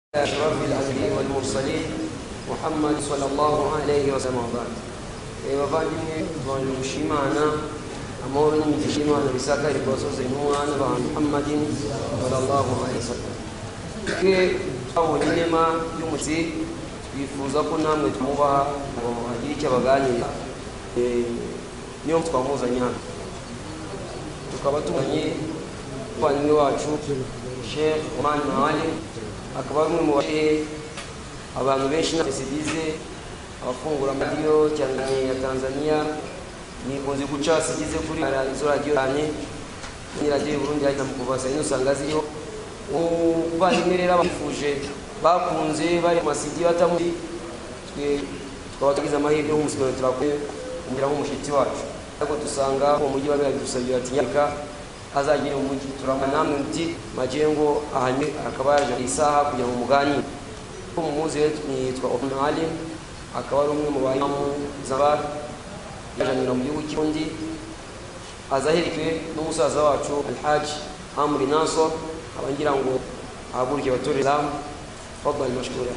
أشرف الأنبياء والمرسلين محمد صلى الله عليه وسلم وبعد bavandimwe tubanje gushimana amahoro n'imigisha y'imana bisakari ku basozi n'umwana ba muhammadin sallallahu alaihi wasallam twe twabonye inema y'umutsi twifuza ko namwe tumubaha ngo hagire icyo abaganira niyo twamuzanye hano tukaba tubonye umuvandimwe wacu sheikh omani mahali akaba ari umwe mu bashehe abantu benshi n'abese bize abafungura amaradiyo cyane ya tanzania nikunze guca sigize kuri izo radiyo cyane ni radiyo y'uburundi yahita mu kuva saa yine usanga ziriho umuvandimwe rero abifuje bakunze bari mu masidi batamuzi twe tukaba tugize amahirwe y'umusigano turakwiye kugira nk'umushyitsi wacu ariko dusanga uwo mujyi wabiha bidusabye ati nyaka azagire umujyi turabona namwe muti majengo ahanye akaba yaje isaha kugira ngo muganire ko mumuzi yitwa Open Alim akaba ari umwe mu bayimamu zabar yajanira mu gihugu cy'undi azaherekewe n'umusaza wacu Alhaji Amri Naso abangira ngo ahaguruke abature Islam fadhali mashkura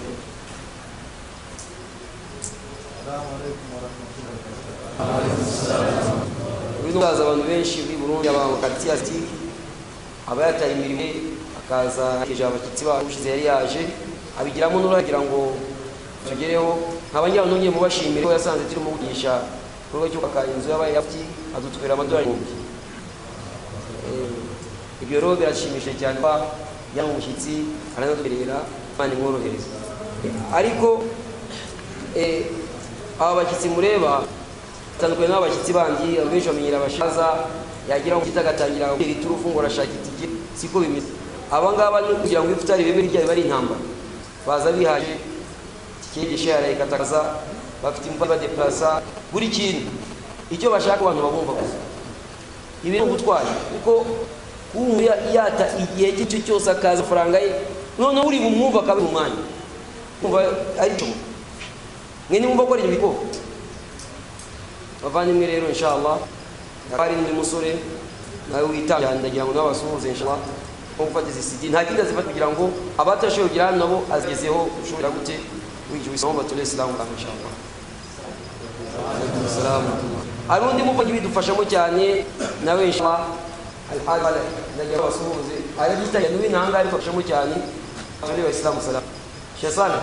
uyu n'umusaza abantu benshi b'i Burundi abantu katiya ati aba yataye imirimo akaza akeje abashyitsi bacu ushize yari yaje abigiramo n'uruhare kugira ngo tugereho nkaba ngira ngo nongeye mubashimire ko yasanze turimo kugisha igikorwa cyo kubaka inzu y'abaye yafuti adutwera amadolari ibihumbi ibyo rero birashimishije cyane kuba yari umushyitsi aranaduherera kandi mworohereza ariko aba bashyitsi mureba batandukanye n'abashyitsi bandi abenshi bamenyera abashaza yagira ngo agatangira gutera iturufu ngo arashaka itike siko bimeze aba ngaba ni kugira ngo ifutari bibe rya biba ari intambara baza bihaje cyigisha yarayikatakaza bafite imva badeplasa buri kintu icyo bashaka abantu babumva gusa ibi ni ubutwari kuko umuntu yata igihe cy'icyo cyose akaza amafaranga ye noneho uri bumwumva akaba mu mwanya kumva ari cyo mwe nimwumva ko ari ibyo bikoko bavandimwe rero inshallah hari n'undi musore nawe witangira ndagira ngo n'abasuhuze inshallah nko gufata izi sidi nta kindi azifata kugira ngo abatashoboye kugira hano nabo azigezeho ushobora gute wigiwe isomo batule isilamu kandi inshallah hari undi muvugi bidufashamo cyane nawe inshallah alhaji ndagira ngo basuhuze ari yitangira n'uwi ntanga ariko afashamo cyane batule isilamu salamu shesana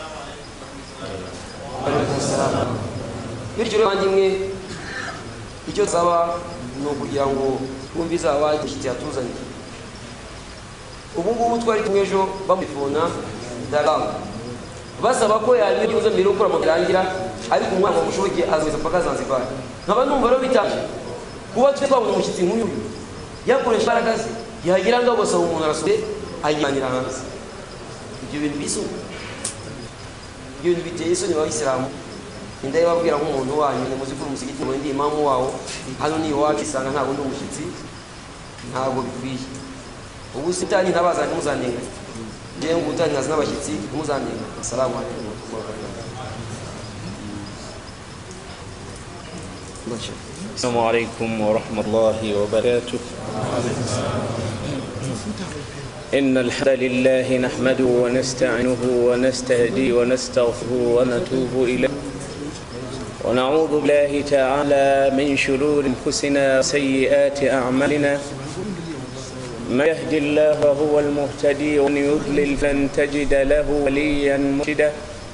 bityo rero bandimwe icyo nsaba ni ukugira ngo twumve izaba igishyitsi yatuzaniye ubu ngubu twari kumwe ejo bamufona daramu basaba ko yanyura igihuza mbere yo gukora amarangira ariko umwana wamushoboye azaza paka zanzibari nkaba numva rero bitaje kuba twe twabona umushyitsi nk'uyu yakoresha imbaraga ze yagira ngo agosaba umuntu arasohoye ayijyanira hanze ibyo bintu bisoni ibyo bintu biteye isoni abayisilamu inda babwira nk'umuntu wanyu ni muzi ko umusigiti mu ndi imamu wawo hano ni iwacu isanga ntabwo ndi umushyitsi ntabwo bikwiye ubu sitani ntabazanye muzanenga ngewe ngo utani nkazi n'abashyitsi muzanenga assalamu alaikum السلام عليكم ورحمة الله وبركاته إن الحمد لله نحمده ونستعينه ونستهديه ونستغفره ونتوب إليه ونعوذ بالله تعالى من شرور أنفسنا وسيئات أعمالنا من يهد الله فهو المهتدي ومن يضلل فلن تجد له وليا مرشدا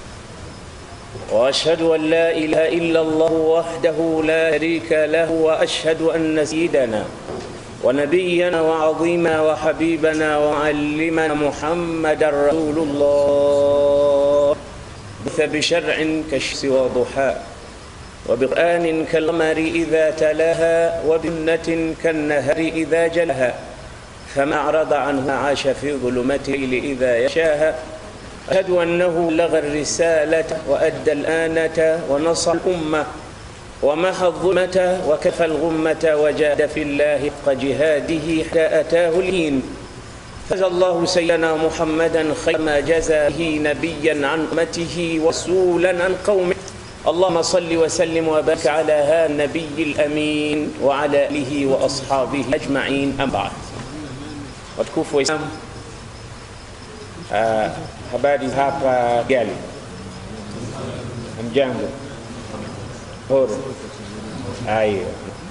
واشهد ان لا اله الا الله وحده لا شريك له واشهد ان سيدنا ونبينا وعظيما وحبيبنا ومعلمنا محمدا رسول الله بث بشرع كالشمس وضحاها وبقرآن كالقمر إذا تلاها وبنة كالنهر إذا جلها فما أعرض عنه عاش في ظلمة الليل إذا يشاها أشهد أنه لغى الرسالة وأدى الآنة ونصر الأمة ومحى الظلمة وكفى الغمة وجاد في الله حق جهاده حتى أتاه الهين جزى الله سيدنا محمدا خير ما جزى به نبيا عن أمته ورسولا عن قومه اللهم صل وسلم وبارك على هذا النبي الأمين وعلى آله وأصحابه أجمعين أما بعد watukufu wa Islam Uh, habari hapa Gali, mjambo horo. Ayo,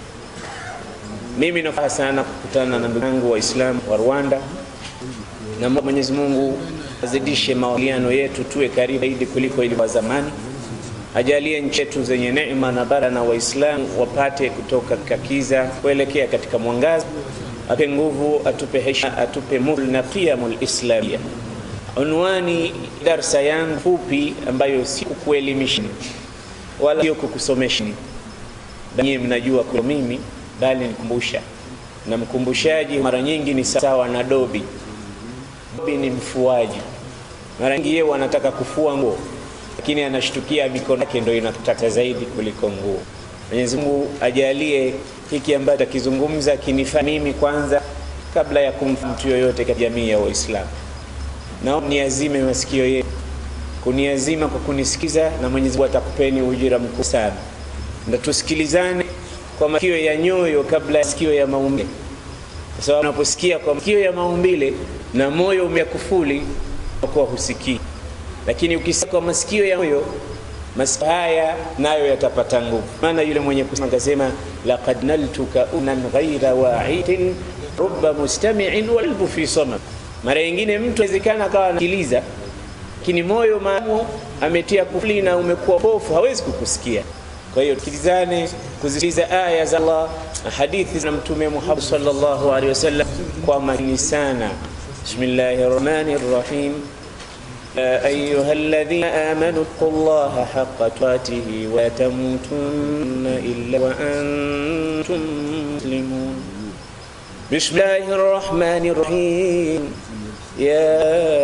mimi nafuraha sana kukutana na ndugu yangu Waislamu wa Rwanda, na Mwenyezi Mungu azidishe mawasiliano yetu, tuwe karibu zaidi kuliko ilivyo zamani. Ajalie nchi yetu zenye neema na bara na Waislamu wapate kutoka katika kiza kuelekea katika mwangaza. Atupe nguvu, atupe heshima, atupe mul na qiyamul islamia. Unwani darsa yangu fupi ambayo si kukuelimisha wala sio kukusomesha, nyinyi mnajua kwa mimi, bali nikumbusha, na mkumbushaji mara nyingi ni sawa na dobi. Dobi ni mfuaji, mara nyingi yeye anataka kufua nguo, lakini anashtukia mikono yake ndio inataka zaidi kuliko nguo. Mwenyezi Mungu ajalie hiki ambacho takizungumza kinifaa mimi kwanza kabla ya kumfa mtu yoyote katika jamii ya Waislamu. Naomba niazime masikio yenu kuniazima kwa kunisikiza, na Mwenyezi Mungu atakupeni ujira mkuu sana. Na tusikilizane kwa masikio ya nyoyo kabla ya sikio ya maumbile, kwa sababu unaposikia kwa masikio ya maumbile na moyo umekufuli kwa husikii, lakini ukisikia kwa masikio ya moyo masikio haya nayo yatapata nguvu. Maana yule mwenye kusema akasema, laqad naltuka unan ghaira wa'idin rubba mustami'in walbu fi samam. Mara nyingine mtu awezekana akawa anasikiliza lakini moyo maamu ametia kufuli na umekuwa pofu, hawezi kukusikia. Kwa hiyo tukilizane kuzisikiliza aya za Allah na hadithi za Mtume Muhammad sallallahu alaihi wasallam kwa makini sana. Bismillahir Rahmanir Rahim. يا أيها الذين آمنوا اتقوا الله حق تقاته ولا تموتن إلا وأنتم مسلمون بسم الله الرحمن الرحيم يا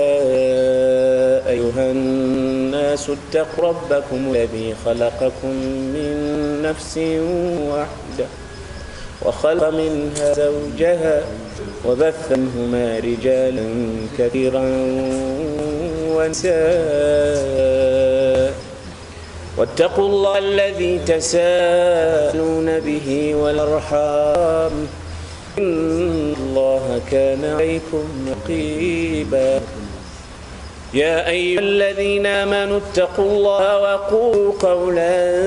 أيها الناس اتقوا ربكم الذي خلقكم من نفس واحدة وخلق منها زوجها وبث منهما رجالا كثيرا ونساء واتقوا الله الذي تساءلون به والأرحام إن الله كان عليكم رقيبا يا أيها الذين آمنوا اتقوا الله وقولوا قولا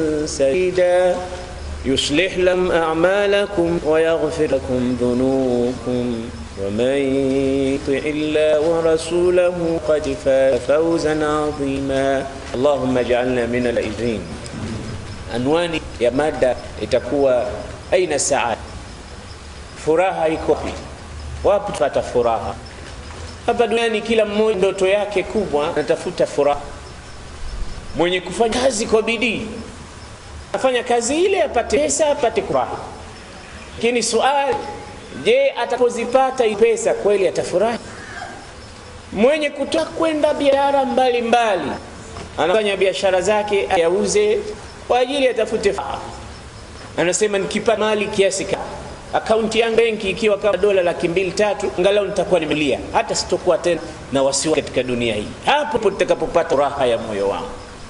سديدا يصلح لكم أعمالكم ويغفر لكم ذنوبكم ومن يطع الله ورسوله قد فاز فوزا عظيما اللهم اجعلنا من الأجرين anwani ya mada itakuwa aina saada furaha iko wapi wapi tupata furaha hapa duniani kila mmoja ndoto yake kubwa anatafuta furaha mwenye kufanya kazi kwa bidii afanya kazi ile apate pesa apate furaha lakini swali je atapozipata hii pesa kweli atafurahi mwenye kutoka kwenda biashara mbalimbali anafanya biashara zake ayauze kwa ajili atafute furaha anasema nikipata mali kiasi ka akaunti yangu benki ikiwa kama dola laki mbili tatu angalau nitakuwa nimelia hata sitokuwa tena na wasiwasi katika dunia hii hapo nitakapopata furaha ya moyo wangu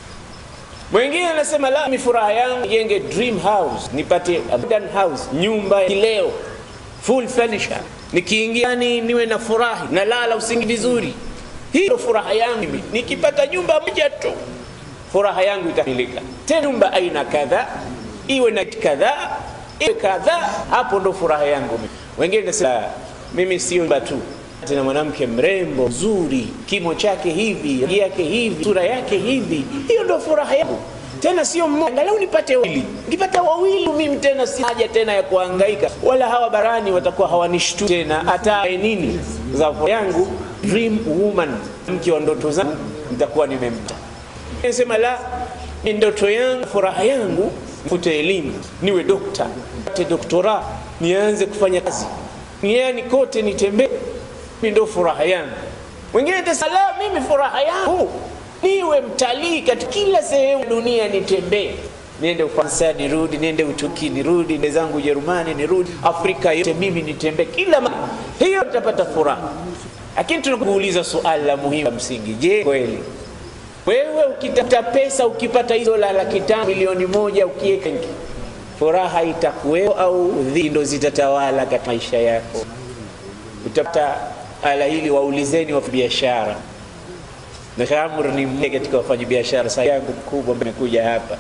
mwingine anasema la mi furaha yangu jenge dream house nipate a modern house nyumba ya kileo full furniture nikiingia ni niwe na furahi nalala usingi vizuri hiyo furaha yangu mimi nikipata nyumba moja tu furaha yangu itamilika tena nyumba aina kadhaa iwe na kadhaa iwe kadhaa hapo ndo furaha yangu mimi wengine nasema mimi sio nyumba tu tena mwanamke mrembo mzuri kimo chake hivi rangi yake hivi sura yake hivi hiyo ndo furaha yangu tena sio mmoja angalau nipate wawili nikipata wawili mimi tena si haja tena ya kuhangaika wala hawa barani watakuwa hawanishtu tena hata nini za furaha yangu dream woman mke wa ndoto zangu nitakuwa nimemta nasema la ni ndoto yangu furaha yangu nifute elimu niwe dokta pate doktora nianze kufanya kazi niani kote nitembee mimi ndo furaha yangu mwingine tasala mimi furaha yangu niwe mtalii katika kila sehemu dunia nitembee niende ufaransa nirudi niende utuki nirudi nende zangu ujerumani nirudi afrika yote mimi nitembee kila ma hiyo tutapata furaha lakini tunakuuliza suali la muhimu la msingi je kweli wewe ukitafuta pesa ukipata hizo la laki tano milioni moja ukiweka furaha itakuwepo au dhiki ndo zitatawala katika maisha yako utapata ala hili waulizeni wa biashara na Amr ni mmoja katika wafanyabiashara sasa yangu mkubwa ambaye amekuja hapa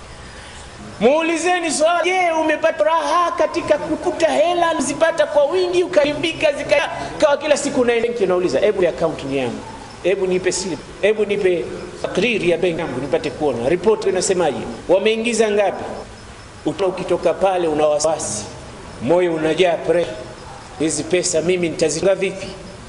muulizeni swali je umepata raha katika kukuta hela zipata kwa wingi ukarimbika zikawa kila siku unaenda unauliza hebu account ni yangu hebu nipe slip hebu nipe takriri ya benki yangu nipate kuona ripoti inasemaje wameingiza ngapi Uta ukitoka pale una wasiwasi moyo unajaa pressure hizi pesa mimi nitazinga vipi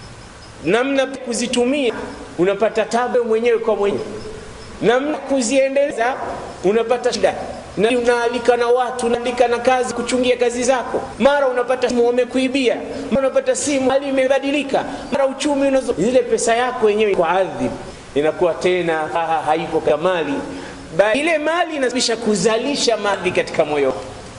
namna kuzitumia unapata tabu mwenyewe kwa mwenyewe namna kuziendeleza unapata shida na unaalika na watu unaandika na kazi kuchungia kazi zako mara unapata simu wamekuibia mara unapata simu hali imebadilika mara uchumi unazo zile pesa yako wenyewe kwa ardhi inakuwa tena ha, haipo kamali bali ile mali inasababisha kuzalisha mali katika moyo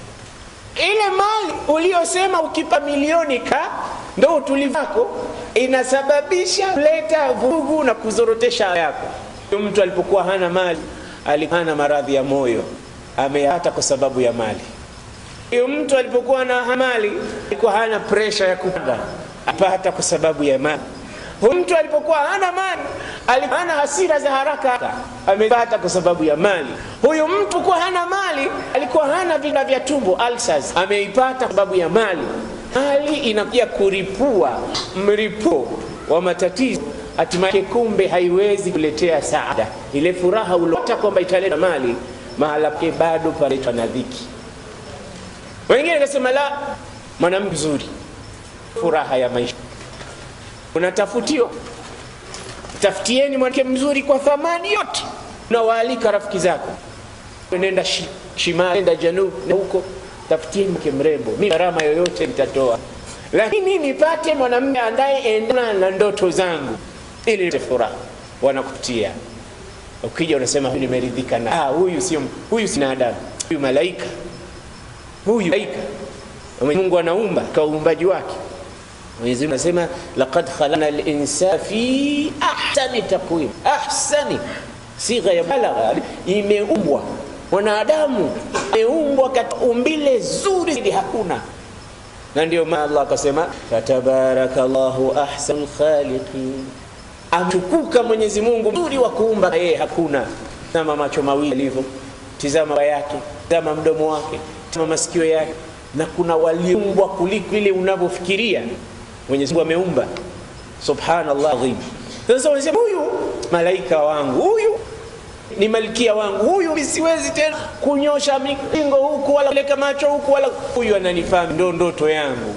ile mali uliyosema ukipa milioni ka ndo utulivu wako inasababisha kuleta vurugu na kuzorotesha yako mtu alipokuwa hana mali alikuwa hana maradhi ya moyo ameyapata kwa sababu ya mali huyo mtu alipokuwa na mali alikuwa hana presha ya kupanda apata kwa sababu ya mali huyu mtu alipokuwa hana mali alikuwa hana hasira za haraka amepata kwa sababu ya mali huyu mtu kuwa hana mali alikuwa hana vina vya tumbo ulcers ameipata kwa sababu ya mali mali inakuja kuripua mripuo wa matatizo hatimaye kumbe haiwezi kuletea saada ile furaha uliota kwamba italeta mali mahala pake bado paletwa na dhiki wengine kasema la mwanamke mzuri furaha ya maisha unatafutiwa tafutieni mwanamke mzuri kwa thamani yote unawaalika rafiki zako nenda shi, shimali nenda janub na huko tafutieni mke mrembo mi gharama yoyote nitatoa lakini nipate mwanamume anayeendana na ndoto zangu ili furaha wanakutia ukija unasema nimeridhika na ah, huyu sio huyu si binadamu huyu malaika huyu malaika Mungu anaumba kwa uumbaji wake Mwenyezi Mungu anasema laqad khalaqna al-insana fi ahsani taqwim ahsani sigha ya balagha imeumbwa mwanadamu imeumbwa katika umbile zuri zaidi hakuna na ndio maana Allah akasema fatabarakallahu ahsanul khaliqin amtukuka Mwenyezi Mungu mzuri wa kuumba yeye hakuna. Tazama macho mawili alivyo, tizama baba yake, tazama mdomo wake, tazama masikio yake, na kuna waliumbwa kuliko ile unavyofikiria. Mwenyezi Mungu ameumba, subhanallah adhim. Sasa unasema huyu malaika wangu, huyu ni malkia wangu, huyu siwezi tena kunyosha mikingo huku wala kuleka macho huku wala huyu ananifahamu, ndo ndoto yangu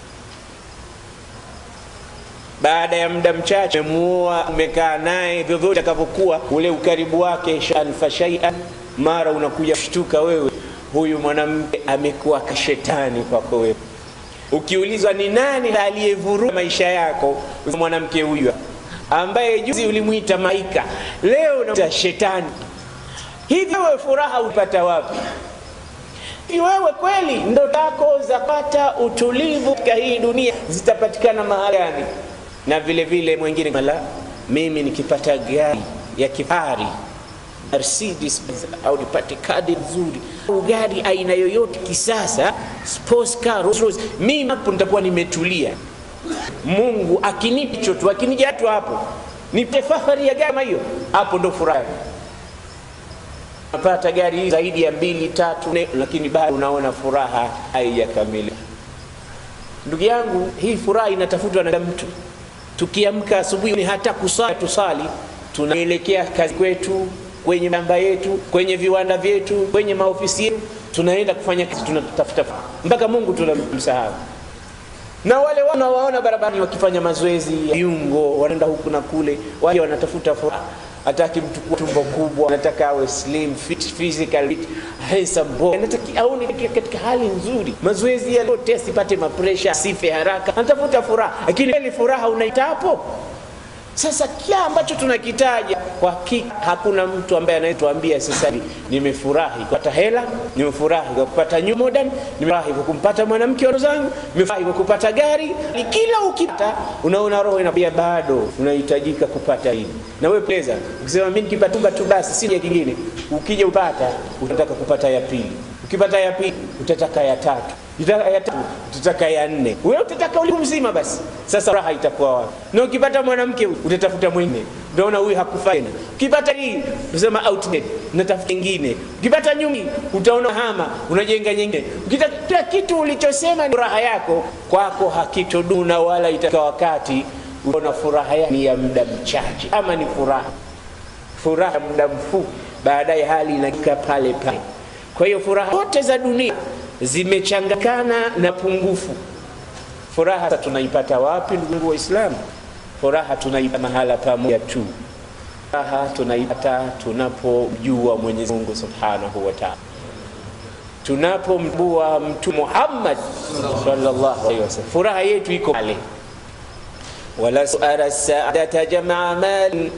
baada ya muda mchache umemuoa umekaa naye vyovyote atakavyokuwa ule ukaribu wake shalfa shaian mara unakuja kushtuka wewe huyu mwanamke amekuwa kashetani kwako wewe ukiulizwa ni nani aliyevuruga maisha yako mwanamke huyu ambaye juzi ulimwita maika leo unaita shetani hivi wewe furaha upata wapi wewe kweli ndo zako za kupata utulivu katika hii dunia zitapatikana mahali gani na vile vile mwingine mala mimi nikipata gari ya kifahari Mercedes au nipate kadi nzuri au gari aina yoyote kisasa sports car Rolls Royce mimi hapo nitakuwa nimetulia Mungu akinipa hicho tu akinija tu hapo nipe fahari ya gari kama hiyo hapo ndo furaha napata gari zaidi ya mbili tatu ne, lakini bado unaona furaha haijakamilika ndugu yangu hii furaha inatafutwa na mtu tukiamka asubuhi ni hata kusali tusali tunaelekea kazi kwetu kwenye namba yetu kwenye viwanda vyetu kwenye maofisi yetu tunaenda kufanya kazi tunatafuta mpaka mungu tunamsahau na wale wanawaona barabarani wakifanya mazoezi ya viungo wanaenda huku na kule wale wanatafuta furaha hataki mtu kuwa tumbo kubwa anataka awe slim fit physical fit, handsome boy anataka aone katika hali nzuri mazoezi yote asipate mapresha asife haraka anatafuta furaha lakini ile furaha unaita hapo sasa kila ambacho tunakitaja kwa hakika hakuna mtu ambaye anayetuambia sasa hivi nimefurahi kupata hela nimefurahi kwa kupata new modern nimefurahi kwa kumpata mwanamke wa zangu nimefurahi kwa kupata gari kila ukipata unaona roho inakwambia bado unahitajika kupata hili na wewe pleza ukisema mimi nikipata tumba tu basi si kingine ukija upata utataka kupata ya pili ukipata ya pili utataka ya tatu Itaka ya tatu, tutaka ya nne. Wewe utataka ulimwengu mzima basi. Sasa raha itakuwa wapi? Na ukipata mwanamke utatafuta mwingine, utaona huyu hakufai tena. Ukipata hii unasema outdated, unatafuta nyingine. Ukipata nyumi utaona hama, unajenga nyingine. Ukitaka kila kitu ulichosema ni raha yako, kwako hakitoduna wala itaka wakati unaona furaha yako ni ya muda mchache, ama ni furaha furaha muda mfupi, baadaye hali inakaa pale pale. Kwa hiyo furaha zote za dunia zimechanganyikana na pungufu. Furaha sasa tunaipata wapi, ndugu Waislamu? Furaha tunaipata mahala pamoja tu. Furaha tunaipata tunapojua Mwenyezi Mungu Subhanahu wa Ta'ala, tunapomjua Mtume Muhammad sallallahu alaihi wasallam. Furaha yetu iko pale. wala suara saadata jamaa mali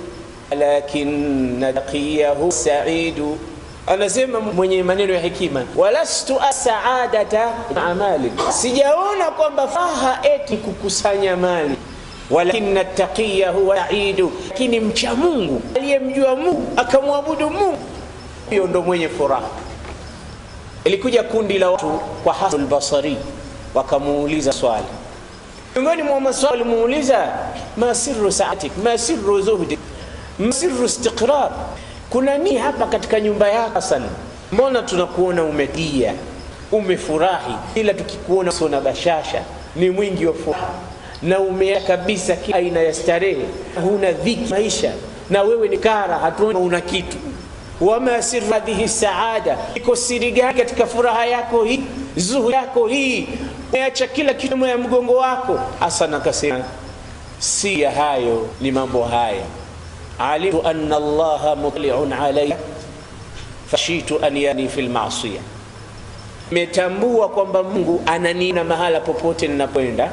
lakin taqiyahu saidu anasema mwenye maneno ya hekima, walastu asaadata amali, sijaona kwamba faha eti kukusanya mali, walakin taqiya huwa saidu, lakini mcha Mungu aliyemjua Mungu akamwabudu Mungu, hiyo ndo mwenye furaha. Ilikuja kundi la watu kwa Hasan al-Basri wakamuuliza swali, miongoni mwa maswali walimuuliza, ma sirru saatik, ma sirru zuhdik, ma sirru istiqrar kuna nini hapa katika nyumba yako Hasan? Mbona tunakuona umetia umefurahi, ila tukikuona sona bashasha ni mwingi wa furaha na umea kabisa kila aina ya starehe, huna dhiki maisha, na wewe ni kara, hatuoni una kitu. Wama sirru hadhihi saada, iko siri gani katika furaha yako hii, zuhu yako hii, umeacha kila kitu ya mgongo wako? Hasan akasema si ya hayo, ni mambo haya alimtu anna allaha mutliun alayya fashitu an yani fi lmasia, nimetambua kwamba Mungu ananiona mahala popote ninapoenda,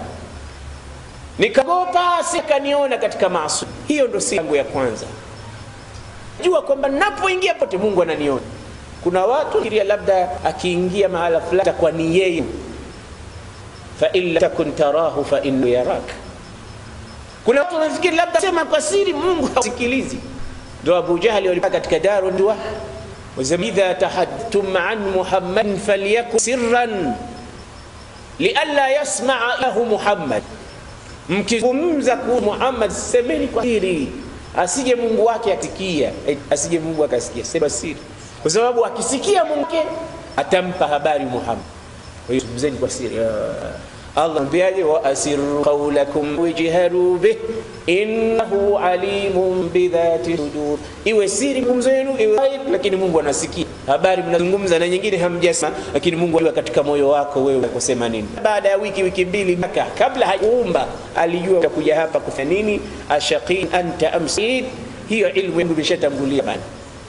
nikagopa sikaniona katika maasi. Hiyo ndo si yangu ya kwanza, jua kwamba napoingia pote Mungu ananiona. Kuna watu fikiria labda akiingia mahala fulani takuwa ni yeye, fa in lam takun tarahu fa innahu yaraka kuna watu wanafikiri labda sema kwa siri Mungu hasikilizi. Ndio Abu Jahali walipaka katika daru ndio wasema idha tahadtum an Muhammadin falyakun sirran lialla yasmaa lahu Muhammad, mkizungumza ku Muhammad semeni kwa siri, asije Mungu wake asikia, asije Mungu akasikia, sema siri, kwa sababu akisikia Mungu atampa habari Muhammad. Kwa hiyo zungumzeni kwa siri. Allah mbiaje, wa asirru qawlakum wajharu bih innahu alimun bidhati sudur, iwe siri ngumzo yenu iwe ghaib, lakini Mungu anasikia habari mnazungumza na nyingine hamjasema, lakini Mungu anajua katika moyo wako wewe kusema nini. Baada ya wiki wiki mbili maka kabla hajaumba alijua utakuja hapa kufanya nini. ashaqin anta amsid, hiyo ilmu yangu imeshatangulia bana.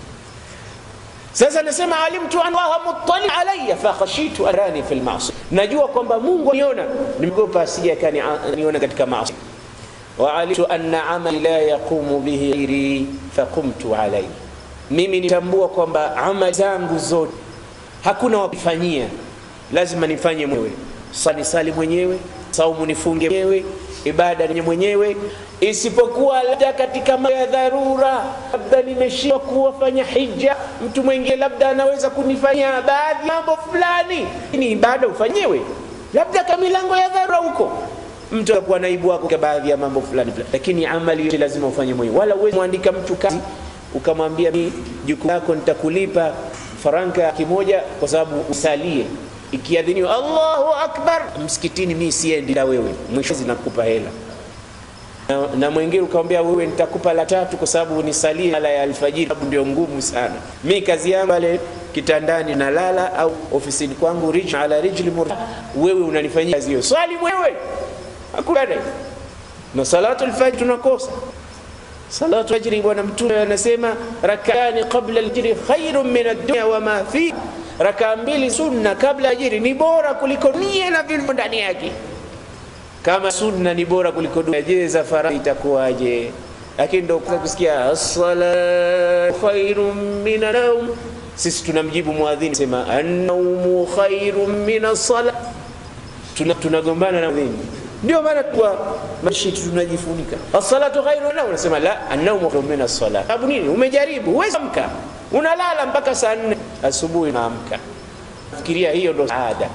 Sasa anasema alimtu allaha muttali alayya fakhashitu arani fi lmasi, najua kwamba Mungu aniona, nimegopa asije akaniona katika maasi. Wa alimtu anna amali la yaqumu bihi ghairi faqumtu alayhi, mimi nitambua kwamba amali zangu zote hakuna wakifanyia, lazima nifanye mwenyewe. Sali sali mwenyewe, saumu nifunge mwenyewe, ibada ni mwenyewe, isipokuwa labda katika mambo ya dharura, labda nimeshindwa kuwafanya hija, mtu mwingine labda anaweza kunifanyia baadhi ya mambo fulani, ni ibada ufanyewe, labda kama milango ya dharura huko mtu atakuwa naibu wako kwa baadhi ya mambo fulani fulani, lakini amali yote lazima ufanye mwenyewe, wala uwezi mwandika mtu kazi ukamwambia mimi jukumu lako nitakulipa faranka kimoja kwa sababu usalie ikiadhiniwa Allahu akbar msikitini, mimi siendi na wewe, mwisho zinakupa hela na, na mwingine ukamwambia wewe nitakupa la tatu kwa sababu nisalie ala ya alfajiri, sababu ndio ngumu sana. Mi kazi yangu pale kitandani nalala, au ofisini kwangu rijl ala rijli murta, wewe unanifanyia kazi hiyo, swali mwewe hakuna na salatu alfajr tunakosa salatu fajri. Bwana Mtume anasema rakani qabla alfajri khairun min ad-dunya wa ma fi, rakaa mbili sunna kabla ajiri ni bora kuliko nia na vilivyo ndani yake. Kama sunna ni bora kuliko dunia, je, za faradhi itakuwaje? Lakini ndio kusikia as-salatu khairun min an-nawm. Sisi tunamjibu muadhini sema an-nawmu khairun min as-salat, tunagombana na muadhini ndio maana kwa mashiti tunajifunika as-salatu khairu na unasema la an-nawmu khairun min as-salat. Sababu nini? Umejaribu, huwezi amka, unalala mpaka saa nne asubuhi naamka. Fikiria hiyo ndo saada,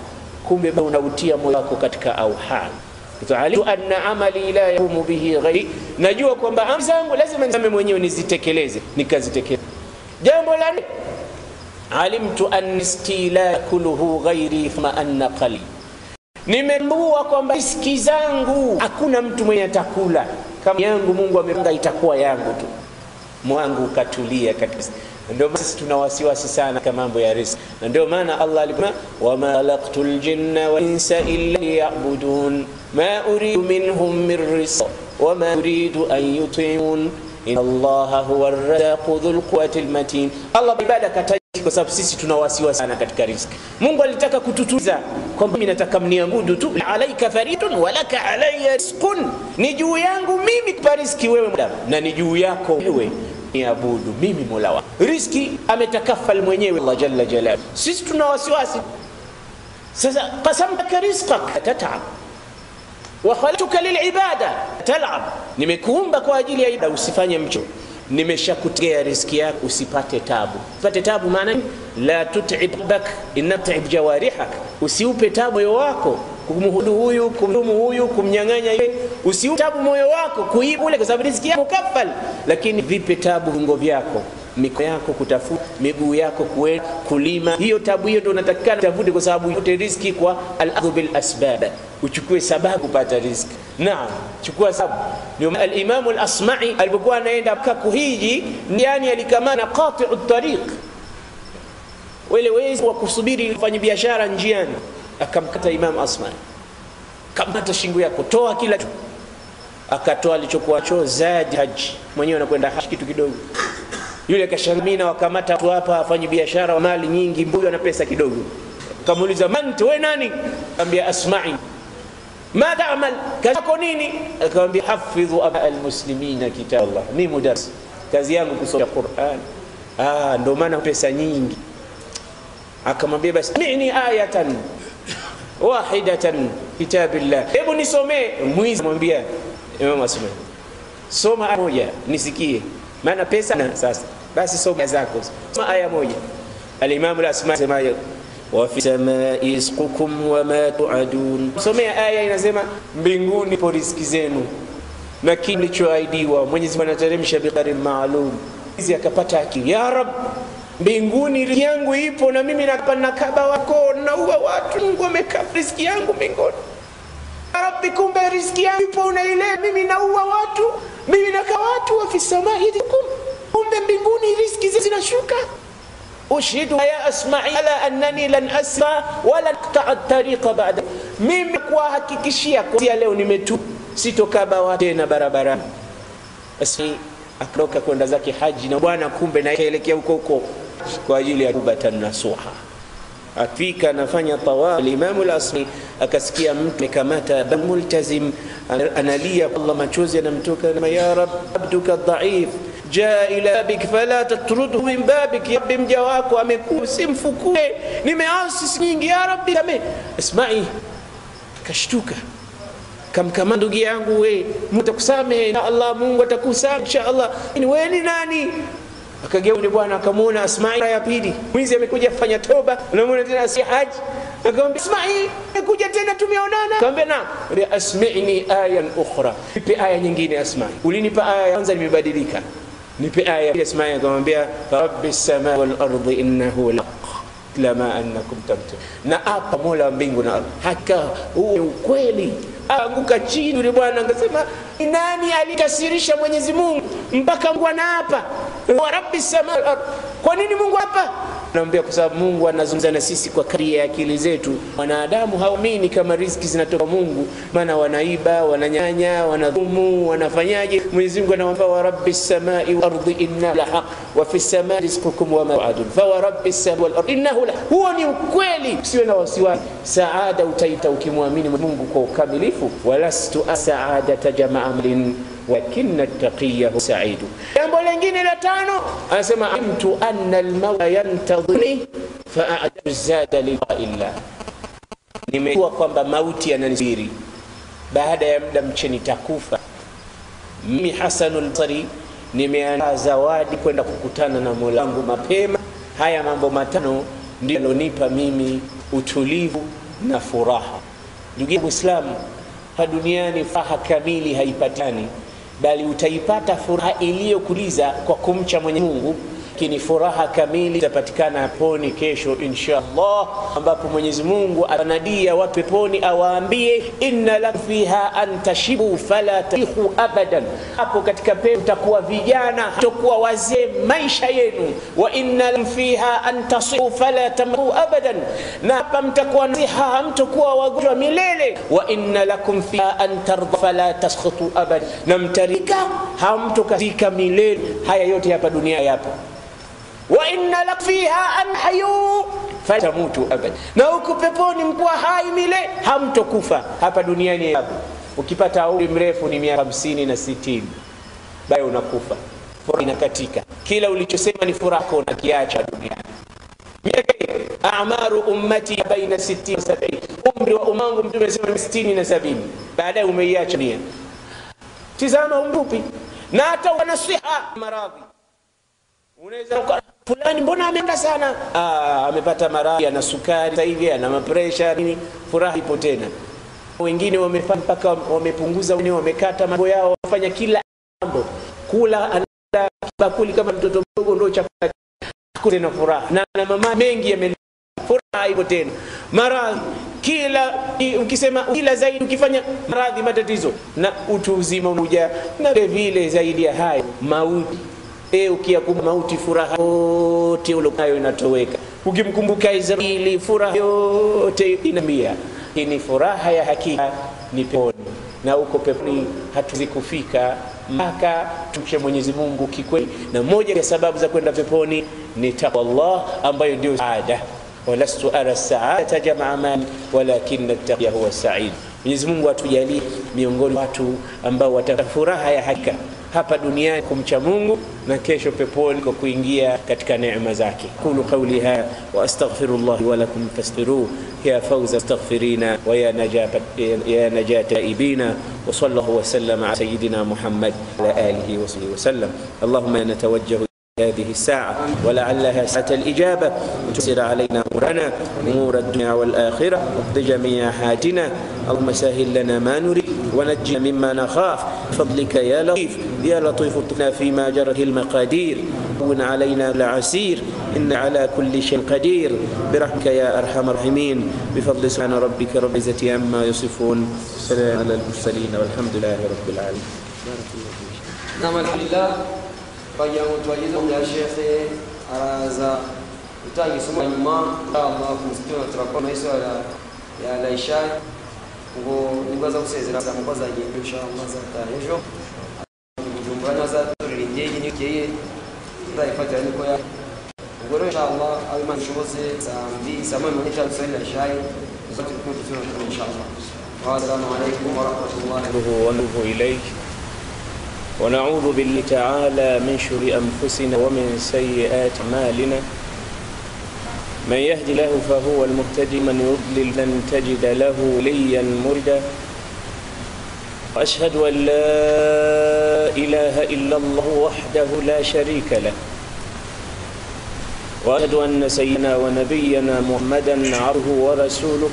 kumbe unautia moyo wako katika auham alitu anna amali la yaqumu bihi ghairi, najua kwamba amri zangu lazima nisame mwenyewe nizitekeleze, nikazitekeleze. Jambo la nne, alimtu an riski la yakuluhu ghairi thumma anna qali, nimetambua kwamba riski zangu hakuna mtu mwenye atakula kama yangu. Mungu amepanga itakuwa yangu tu, mwangu ukatulia katika ndio maana sisi tuna wasiwasi sana katika mambo ya riziki, na ndio maana Allah alisema wama khalaqtu ljinna wal insa illa liya'budun ma uridu minhum min rizq wama uridu an yutimun inna Allaha huwa arrazzaqu dhul quwwati almatin. Allah ibada kataji kwa sababu sisi tuna wasiwasi sana katika riziki. Mungu alitaka kututuza kwamba mimi nataka mniabudu tu, alaika faridun walaka alayya rizqun, ni juu yangu mimi kupa riziki wewe na ni juu yako wewe niabudu mimi mola wako. Riski ametakafal mwenyewe Allah jalla jalaluhu. Sisi tuna wasiwasi sasa. qasamtaka rizqak tatab wa khalaqtuka lilibada talab, nimekuumba kwa ajili ya ibada, usifanye mcho. Nimeshakutegea riski yako usipate tabu. Usipate tabu maana la tut'ib bak inna tut'ib jawarihak, usiupe tabu moyo wako kumhudu huyu kumdumu huyu kumnyang'anya yeye, usiupe tabu moyo wako kuiba ule, kwa sababu riziki yako mukafal. Lakini vipe tabu viungo vyako, mikono yako kutafuta, miguu yako kuenda kulima. Hiyo tabu hiyo ndio unatakikana tafute, kwa sababu yote riziki kwa al-akhdhu bil asbab, uchukue sababu kupata riziki. Naam, chukua sababu. Ndio al-Imam al-Asma'i alipokuwa anaenda kuhiji, ndiani alikamana qati'u tariq, wale wezi wa kusubiri kufanya biashara njiani akamkata Imam Asma, kamata shingo yako, toa kila kitu. Akatoa alichokuwa cho zadi haji, mwenyewe anakwenda haji kitu kidogo. Yule kashamina wakamata watu hapa afanye biashara wa mali nyingi, mbuyu ana pesa kidogo. Kamuuliza, man wewe nani? Akamwambia Asma'i. Ma ta'mal, kazi yako nini? Akamwambia hafidhu aba almuslimina kitab Allah, mimi mudarris, kazi yangu kusoma Qur'an. Ah, ndio maana pesa nyingi. Akamwambia basi mini ayatan wahidatan kitabillah, hebu nisomee. Mwizi mwambia Imam Asma, soma aya moja nisikie, maana pesa na sasa. Basi soma zako, soma aya moja. Al-Imam al-Asma sema wa fi samai rizqukum wa ma tu'adun, somea aya inasema mbinguni po riziki zenu na kilichoahidiwa. Mwenyezi Mungu anateremsha biqadarin maalum. Hizi akapata akili, ya Rab mbinguni riziki yangu ipo na mimi nakaba wako naua watu. Mungu ameka riziki yangu mbinguni. Rabbi, kumbe riziki yangu ipo unaile, mimi naua watu, mimi naka watu. wa fi samai rizqukum, kumbe mbinguni riziki zinashuka. ushhidu ya asma'i ala annani lan asma wala aqta'a tariqa ba'da, mimi kuwahakikishia kuanzia leo nimetu sitokaba watu tena barabarani. Basi akatoka kwenda zake haji na bwana, kumbe na kaelekea huko huko kwa ajili ya kubatan nasuha. Afika anafanya tawaf, Imamu al-Asmi akasikia mtu amekamata multazim, analia, Allah machozi yanamtoka, ya rab abduka dhaif jaa ila babik fala tatrudhu min babik, ya rabbi mja wako amekuwa simfukue, nimeasi nyingi, ya rabbi kame. Asma'i kashtuka kamkama ndugu yangu, we mtakusamehe na Allah, Mungu atakusamehe insha Allah. Ni wewe ni nani? Akageuka bwana akamwona Asma'i ya pili, mwizi amekuja kufanya toba, unamwona tena si haji. Akamwambia Asma'i, amekuja tena tumeonana. Akamwambia na asmi'ni ayan ukhra, nipe aya nyingine. Asma'i, ulinipa aya ya kwanza nimebadilika, nipe aya ya Asma'i. Akamwambia rabbi samai wal ardi innahu laq lama annakum tamtun, na apa mola wa mbingu na ardhi, hakika huu ni ukweli anguka chini. Yule bwana akasema, nani alikasirisha Mwenyezi Mungu mpaka Mungu anaapa wa rabbi sama wal ard? Kwa nini Mungu hapa? Naambia kwa sababu Mungu anazungumza na sisi kwa kadri ya akili zetu. Wanadamu hawaamini kama riziki zinatoka Mungu, maana wanaiba, wananyanya, wanadhumu, wanafanyaje? Mwenyezi Mungu anawaambia wa rabbi samai wal ardi inna la haq wa fi samai rizqukum wa ma tu'adun fa wa rabbi samai wal ardi innahu la. Huo ni ukweli, usiwe na wasiwasi. Saada utaita ukimwamini Mungu kwa ukamilifu. walastu saadata jamaa mlin wakina taqiyahu saidu. Jambo lingine la tano anasema alimtu anna almauta yantadhiruni faadatu zada lillaillah, nimejua kwamba mauti yananisubiri baada ya muda mche nitakufa. Mimi Hasanul Basri nimeandaa zawadi kwenda kukutana na Mola wangu mapema. Haya mambo matano ndio yalonipa mimi utulivu na furaha. Ndugu yangu Muislamu, hapa duniani furaha kamili haipatani, bali utaipata furaha iliyokuliza kwa kumcha Mwenyezi Mungu lakini furaha kamili itapatikana peponi kesho insha Allah, ambapo Mwenyezi Mungu anadia watu peponi awaambie, inna lakum fiha an tashibu fala tarihu abadan, hapo katika pepo mtakuwa vijana, mtakuwa wazee maisha yenu. Wa inna lakum fiha an tasihu fala tamru abadan, na hapa mtakuwa nasiha, hamtakuwa wagonjwa milele. Wa inna lakum fiha an tardha fala taskhutu abadan, na mtarika hamtokazika milele. Haya yote hapa dunia yapo wa inna lak fiha an hayu fatamutu abad, na huku peponi mkuwa hai mile, hamtokufa. Hapa duniani hapo ukipata umri mrefu ni miaka hamsini na sitini baye unakufa, furaha inakatika. Kila ulichosema ni furaha unakiacha duniani. Miaka hiyo amaru ummati baina sitini na sabini, umri wa umangu Mtume amesema ni sitini na sabini, baadaye umeiacha dunia. Tizama umri upi, na hata wanasiha maradhi unaweza fulani mbona ameenda sana ah, amepata maradhi ana sukari sasa hivi ana mapresha nini furaha ipo tena wengine wamefanya mpaka wamepunguza wengine wamekata mambo yao wafanya kila mambo kula anala bakuli kama mtoto mdogo ndio chakula tena furaha na, na mama mengi yame furaha ipo tena maradhi kila ukisema kila zaidi ukifanya maradhi matatizo na utu uzima unakuja na vile vile zaidi ya hayo mauti E, ukiyakumbuka mauti furaha yote ulionayo inatoweka. Ukimkumbuka Israeli furaha yote inamia. Hii ni furaha ya hakika ni peponi, na uko peponi hatuwezi kufika mpaka tumche Mwenyezi Mungu kikweli, na moja ya sababu za kwenda peponi ni taqwa Allah ambayo ndio saada. walastu ara saadata jamaa mali walakin attaqya huwa said. Mwenyezi Mungu atujalie miongoni watu ambao watapata furaha ya hakika hapa duniani kumcha Mungu na kesho peponi kwa kuingia katika neema zake. Qulu qawli hadha wa astaghfirullah wa lakum fastaghfiruhu ya fawza astaghfirina wa ya najata ya najata taibina wa sallallahu wa sallama ala sayyidina Muhammad wa alihi wa sahbihi wa sallam. Allahumma natawajjahu هذه الساعة ولعلها ساعة الإجابة وتسر علينا أمورنا أمور الدنيا والآخرة واقض جميع حاجنا اللهم سهل لنا ما نريد ونجنا مما نخاف بفضلك يا لطيف يا لطيف اطفنا فيما جرت المقادير هون علينا العسير إن على كل شيء قدير برحمك يا أرحم الراحمين بفضل سبحان ربك رب العزة عما يصفون سلام على المرسلين والحمد لله رب العالمين بارك الله فيك نعم الحمد لله bagira ngo tubagezeho bya shekhe araza gutanga isomo nyuma inshallah ku msikiti turakoma iswala ya laisha ngo nibwo aza gusezera za mukozi agenda inshallah azataha ejo bujumbura niho azatorera indege n'ikeye azayifatira niko ya ubwo rero inshallah aho imana ishobotse saa mbiri saa moya mirongo itanu saa laisha zo turi kumwe tuziona inshallah والسلام عليكم ورحمه الله ونتوب إليك ونعوذ بالله تعالى من شر أنفسنا ومن سيئات أعمالنا من يهد له فهو المهتدي من يضلل لن تجد له وليا مردا وأشهد أن لا إله إلا الله وحده لا شريك له وأشهد أن سيدنا ونبينا محمدا عبده ورسوله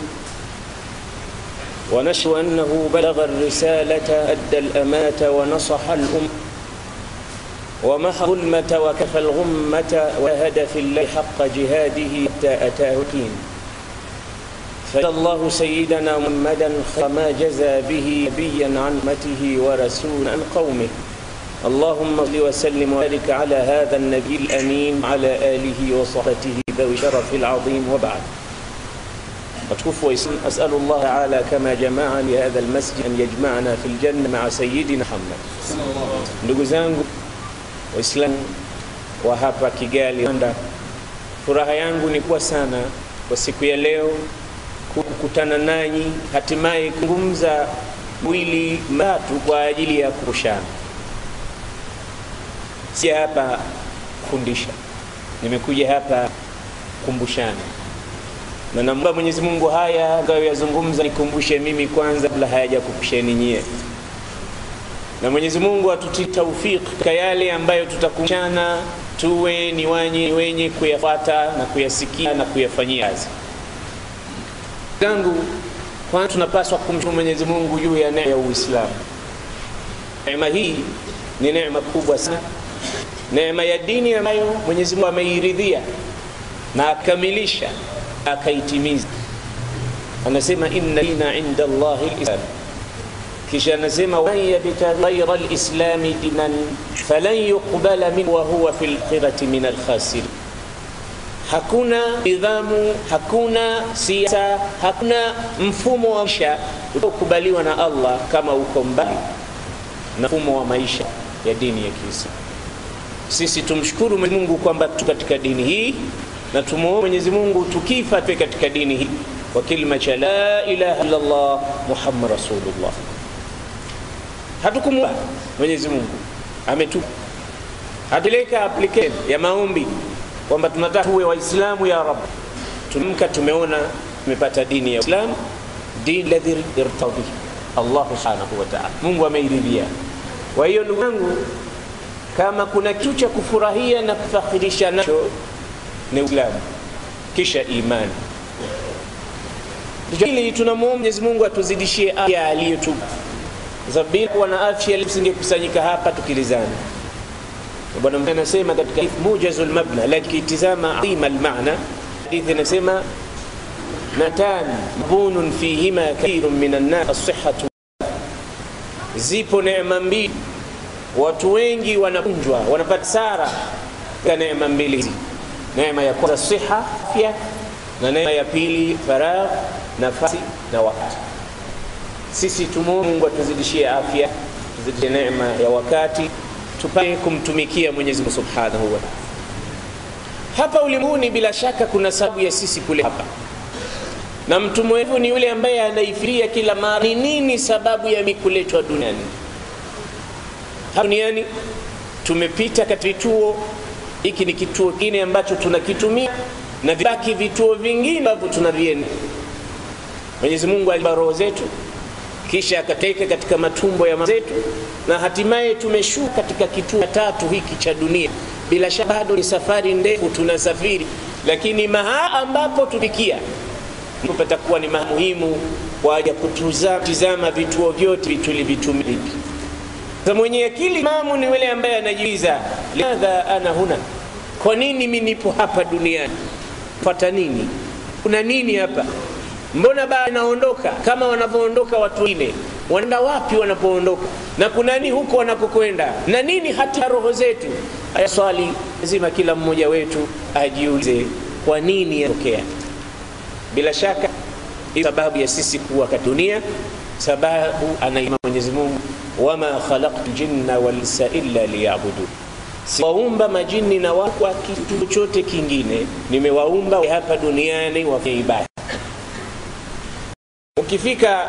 ونشهد أنه بلغ الرسالة أدى الأمانة ونصح الأم ومحى الظلمة وكفى الغمة وهدى في الله حق جهاده حتى أتاه اليقين فجزى الله سيدنا محمدا خير ما جزى به نبيا عن أمته ورسولا عن قومه اللهم صل وسلم وبارك على هذا النبي الأمين على آله وصحبه ذوي الشرف العظيم وبعد وتكفوا أسأل الله تعالى كما جمع لهذا المسجد أن يجمعنا في الجنة مع سيدنا محمد ndugu zangu waislamu wa hapa kigali rwanda furaha yangu ni kuwa sana kwa siku ya leo kukutana nanyi hatimaye kuzungumza wili matatu kwa ajili ya kukushana si hapa kufundisha nimekuja hapa kumbushana na naomba Mwenyezi Mungu haya atakayoyazungumza nikumbushe mimi kwanza kabla hayajakukusheni nyie, na Mwenyezi Mungu atutie taufiki katika yale ambayo tutakumbushana, tuwe ni wenye, ni wenye kuyafuata na kuyasikia na kuyafanyia kazi. zangu kwanza tunapaswa kumshukuru mwenyezi mungu juu ya neema ya uislamu neema hii ni neema kubwa sana neema ya dini ambayo mwenyezi mungu ameiridhia na akamilisha akaitimiza anasema inna dina inda llahi lislam kisha anasema waman yabtaghi ghaira lislami dinan falan yuqbala minhu wahuwa fi lakhirati min alkhasirin hakuna nidhamu hakuna siasa hakuna mfumo wa maisha utaokubaliwa na allah kama uko mbali na mfumo wa maisha ya dini ya kiislamu sisi tumshukuru mwenyezi mungu kwamba tu katika dini hii na tumuombe mwenyezi mungu tukifa tuwe katika dini hii kwa kilima cha la ilaha illallah muhammad rasulullah hatukumuomba mwenyezi mungu ametupa hatuleka application ya maombi kwamba tunataka tuwe waislamu ya rab tumka tumeona tumepata dini ya islam dini ladhi irtadhi allahu subhanahu wa taala mungu ameiridhia kwa hiyo ndugu yangu kama kuna kitu cha kufurahia na kufakhirisha nacho ni uislamu kisha imani hili tunamwomba mwenyezi mungu atuzidishie afya aliyotupa sababu bila kuwa na afya tusingekusanyika hapa tukilizana bwana mtume anasema katika mujazul mabna lakini kitizama adhima almaana hadithi inasema natan bunun fihima kathirun min annas as-sihhatu zipo neema mbili watu wengi wanapunjwa wanapata sara katika neema mbili hizi neema ya kwanza siha afya na neema ya pili faragh nafasi na wakati sisi tumwombe mungu atuzidishie afya tuzidishie neema ya wakati tupate kumtumikia mwenyezi mungu subhanahu wa hapa ulimwenguni bila shaka kuna sababu ya sisi kule hapa na mtu mwevu ni yule ambaye anaifiria kila mara ni nini sababu ya mi kuletwa duniani hapa duniani tumepita katika vituo hiki ni kituo kingine ambacho tunakitumia na vibaki vituo vingine ambavyo tunavienda mwenyezi mungu aliba roho zetu kisha akateka katika matumbo ya zetu na hatimaye tumeshuka katika kituo tatu hiki cha dunia bila shaka bado ni safari ndefu tunasafiri lakini mahala ambapo tufikia patakuwa ni muhimu kwa ya kutizama vituo vyote tulivitumia vipi sasa mwenye akili mamu ni yule ambaye anajiuliza limadha ana huna kwa nini mi nipo hapa duniani pata nini kuna nini hapa mbona baa naondoka kama wanavyoondoka watu wengine wanaenda wapi wanapoondoka na kuna nini huko wanakokwenda na nini hata roho zetu aya swali lazima kila mmoja wetu ajiulize kwa nini yatokea bila shaka sababu ya sisi kuwa katika dunia sababu anaima mwenyezi mungu wama khalaqtu ljinna walinsa illa liyabudun siwaumba majini na watu kwa kitu chochote kingine nimewaumba hapa duniani wafanye ibada ukifika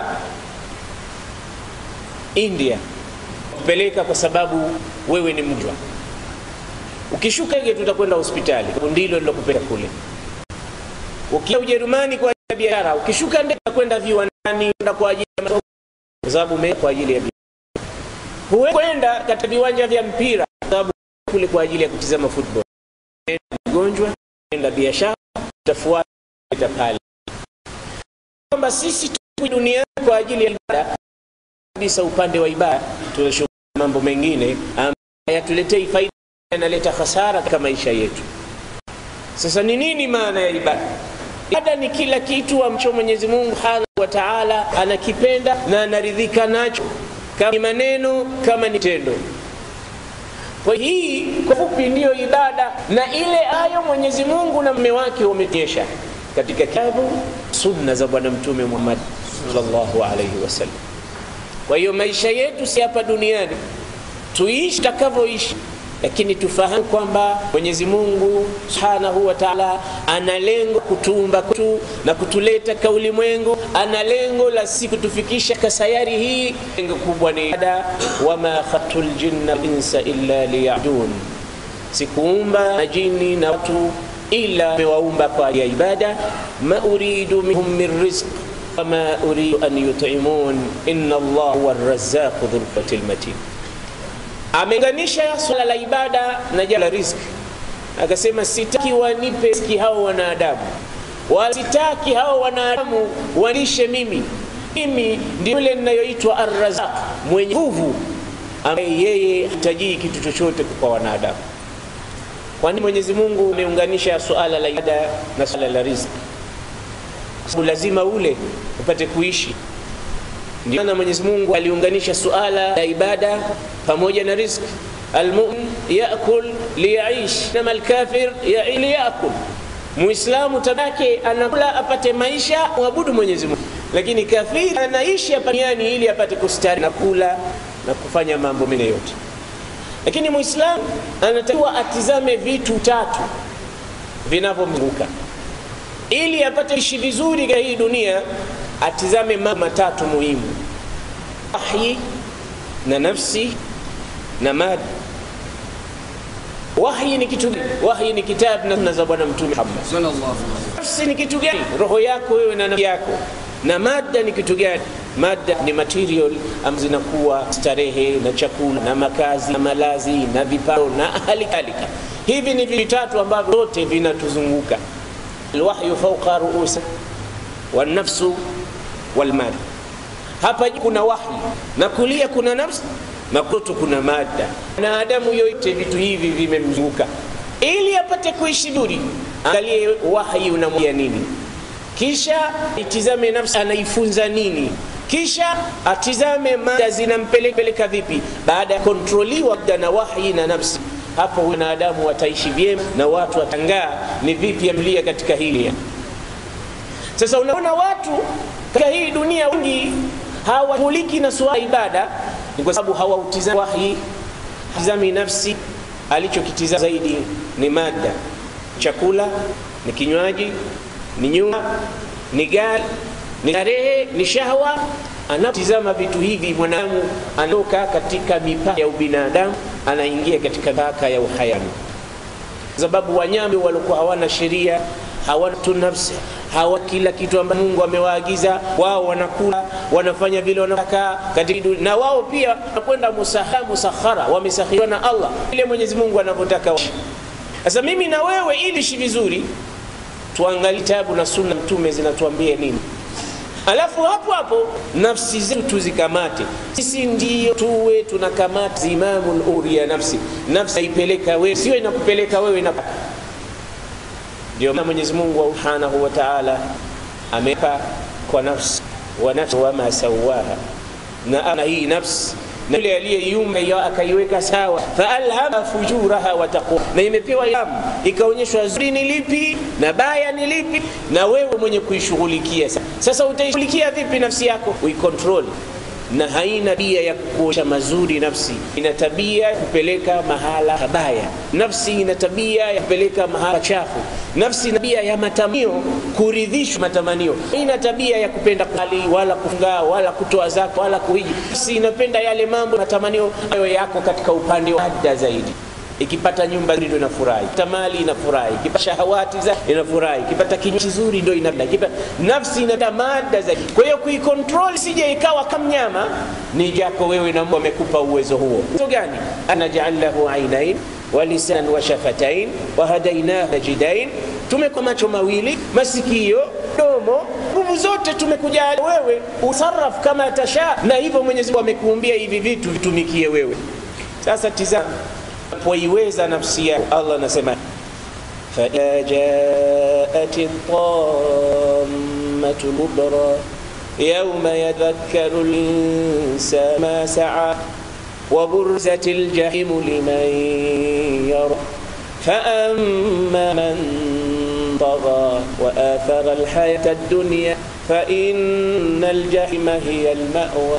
india kupeleka kwa sababu wewe ni mjwa ukishuka ege tutakwenda hospitali ndilo lilokupeleka kule ukia ujerumani kwa ajili ya biashara ukishuka ndege kwenda viwandani kwenda kwa ajili ya kwa sababu ume kwa ajili ya biashara hukwenda katika viwanja vya mpira kwa sababu kule kwa ajili ya kutizama football mgonjwa enda biashara utafuata pale kwamba sisi tupo duniani kwa ajili ya ibada kabisa upande wa ibada tunashughulika mambo mengine ambayo yatuletei faida yanaleta hasara katika maisha yetu sasa ni nini maana ya ibada ibada ni kila kitu ambacho mwenyezi mungu subhanahu wa taala anakipenda na anaridhika nacho kama ni maneno kama ni tendo kwa hii kwa fupi ndiyo ibada na ile ayo mwenyezi mungu na mme wake wameonyesha katika kitabu sunna za bwana mtume muhammad sallallahu alaihi wasallam kwa hiyo maisha yetu si hapa duniani tuishi takavyoishi lakini tufahamu kwamba mwenyezi mungu subhanahu wa taala ana lengo kutuumba kwetu na kutuleta ka ulimwengu ana lengo la si kutufikisha ka sayari hii lengo kubwa ni ibada wama khalaqtu ljinna insa illa liyabudun sikuumba majini na watu ila mewaumba kwa ya ibada ma uridu minhum min rizq wama uridu an yutimun inna allah huwa razaqu dhulqati lmatin ameunganisha swala la ibada na jala la riziki akasema sitaki wanipe riziki hao wanadamu wasitaki hao wanadamu walishe mimi mimi ndio yule ninayoitwa arrazaq mwenye nguvu ambaye yeye hatajii kitu chochote kwa wanadamu kwani mwenyezi mungu ameunganisha suala la ibada na suala la riziki sababu lazima ule upate kuishi ndio maana mwenyezi mungu aliunganisha suala la ibada pamoja na riziki almumin yakul liyaish nama alkafir yai liyakul muislamu tabake anakula apate maisha mwabudu mwenyezi mungu lakini kafiri anaishi hapa duniani ili apate kustari na kula na kufanya mambo mengine yote lakini muislamu anatakiwa atizame vitu tatu vinavyomzunguka ili apate ishi vizuri katika hii dunia atizame mambo matatu muhimu wahyi na nafsi na mada wahyi ni kitu gani wahyi ni kitabu na sunna za bwana mtume muhammad sallallahu alaihi wasallam nafsi ni kitu gani roho yako wewe na nafsi yako na mada ni kitu gani mada ni material am zinakuwa starehe na chakula na makazi na malazi na viparo na hali kadhalika hivi ni vitatu ambavyo vyote vinatuzunguka alwahyu fauqa ruusa walnafsu walmada hapa juu kuna wahyi na kulia kuna nafsi na kuto kuna mada na adamu yote vitu hivi vimemzunguka ili apate kuishi vizuri angalie wahyi unamwambia nini kisha itizame nafsi anaifunza nini kisha atizame mada zinampeleka vipi baada ya kontroliwa muda na wahyi na nafsi hapo wanadamu wataishi vyema na watu watangaa ni vipi amlia katika hili sasa unaona watu katika hii dunia wengi hawashughuliki na suala ibada ni kwa sababu hawautizami wahyi tizami nafsi alichokitizama zaidi ni mada chakula ni kinywaji ni nyumba ni gari ni starehe ni shahwa anapotizama vitu hivi mwanadamu anatoka katika mipaka ya ubinadamu anaingia katika mipaka ya uhayani sababu wanyama walikuwa hawana sheria hawana tu nafsi hawa kila kitu ambacho mungu amewaagiza wao wanakula wanafanya vile wanataka katika na wao pia wanakwenda musaha musakhara wamesakhiriwa na allah ile mwenyezi mungu anavyotaka sasa mimi na wewe ili ishi vizuri tuangalie tabu na sunna mtume zinatuambia nini alafu hapo hapo nafsi zetu tuzikamate sisi ndio tuwe tunakamata zimamu uri ya nafsi nafsi haipeleka wewe sio inakupeleka wewe na ndio maana mwenyezi mungu subhanahu wa taala amepa kwa nafsi wa nafsi wama sawaha na ana hii nafsi na yule aliyeiumba akaiweka sawa faalhama fujuraha wa taqwa na imepewa ilhamu ikaonyeshwa zuri ni lipi na baya ni lipi na wewe mwenye kuishughulikia sasa utaishughulikia vipi nafsi yako uikontrol na haina tabia ya kuosha mazuri nafsi ina tabia ya kupeleka mahala pabaya nafsi ina tabia ya kupeleka mahala chafu nafsi ina tabia ya matamanio kuridhishwa matamanio ina tabia ya kupenda kali wala kufunga wala kutoa zaka wala kuhiji nafsi inapenda yale mambo matamanio hayo yako katika upande wa ada zaidi ikipata nyumba nzuri ndo inafurahi ikipata mali inafurahi ikipata shahawati za inafurahi ikipata kinywaji kizuri ndo inapenda ikipata nafsi inataka mada zaidi kwa hiyo kuikontrol sije ikawa kama mnyama ni jako wewe na Mungu amekupa uwezo huo uwezo gani anaj'al lahu ainain wa lisan wa shafatain wa hadainahu najidain tumekuwa macho mawili masikio domo nguvu zote tumekujalia wewe usarraf kama tasha na hivyo Mwenyezi Mungu amekuumbia hivi vitu vitumikie wewe sasa tizama unapoiweza nafsi yako allah anasema faidha jaat الطامة الكبرى يوم يذكر الإنسان ما سعى وبرزت الجحيم لمن يرى فأما من طغى وآثر الحياة الدنيا فإن الجحيم هي المأوى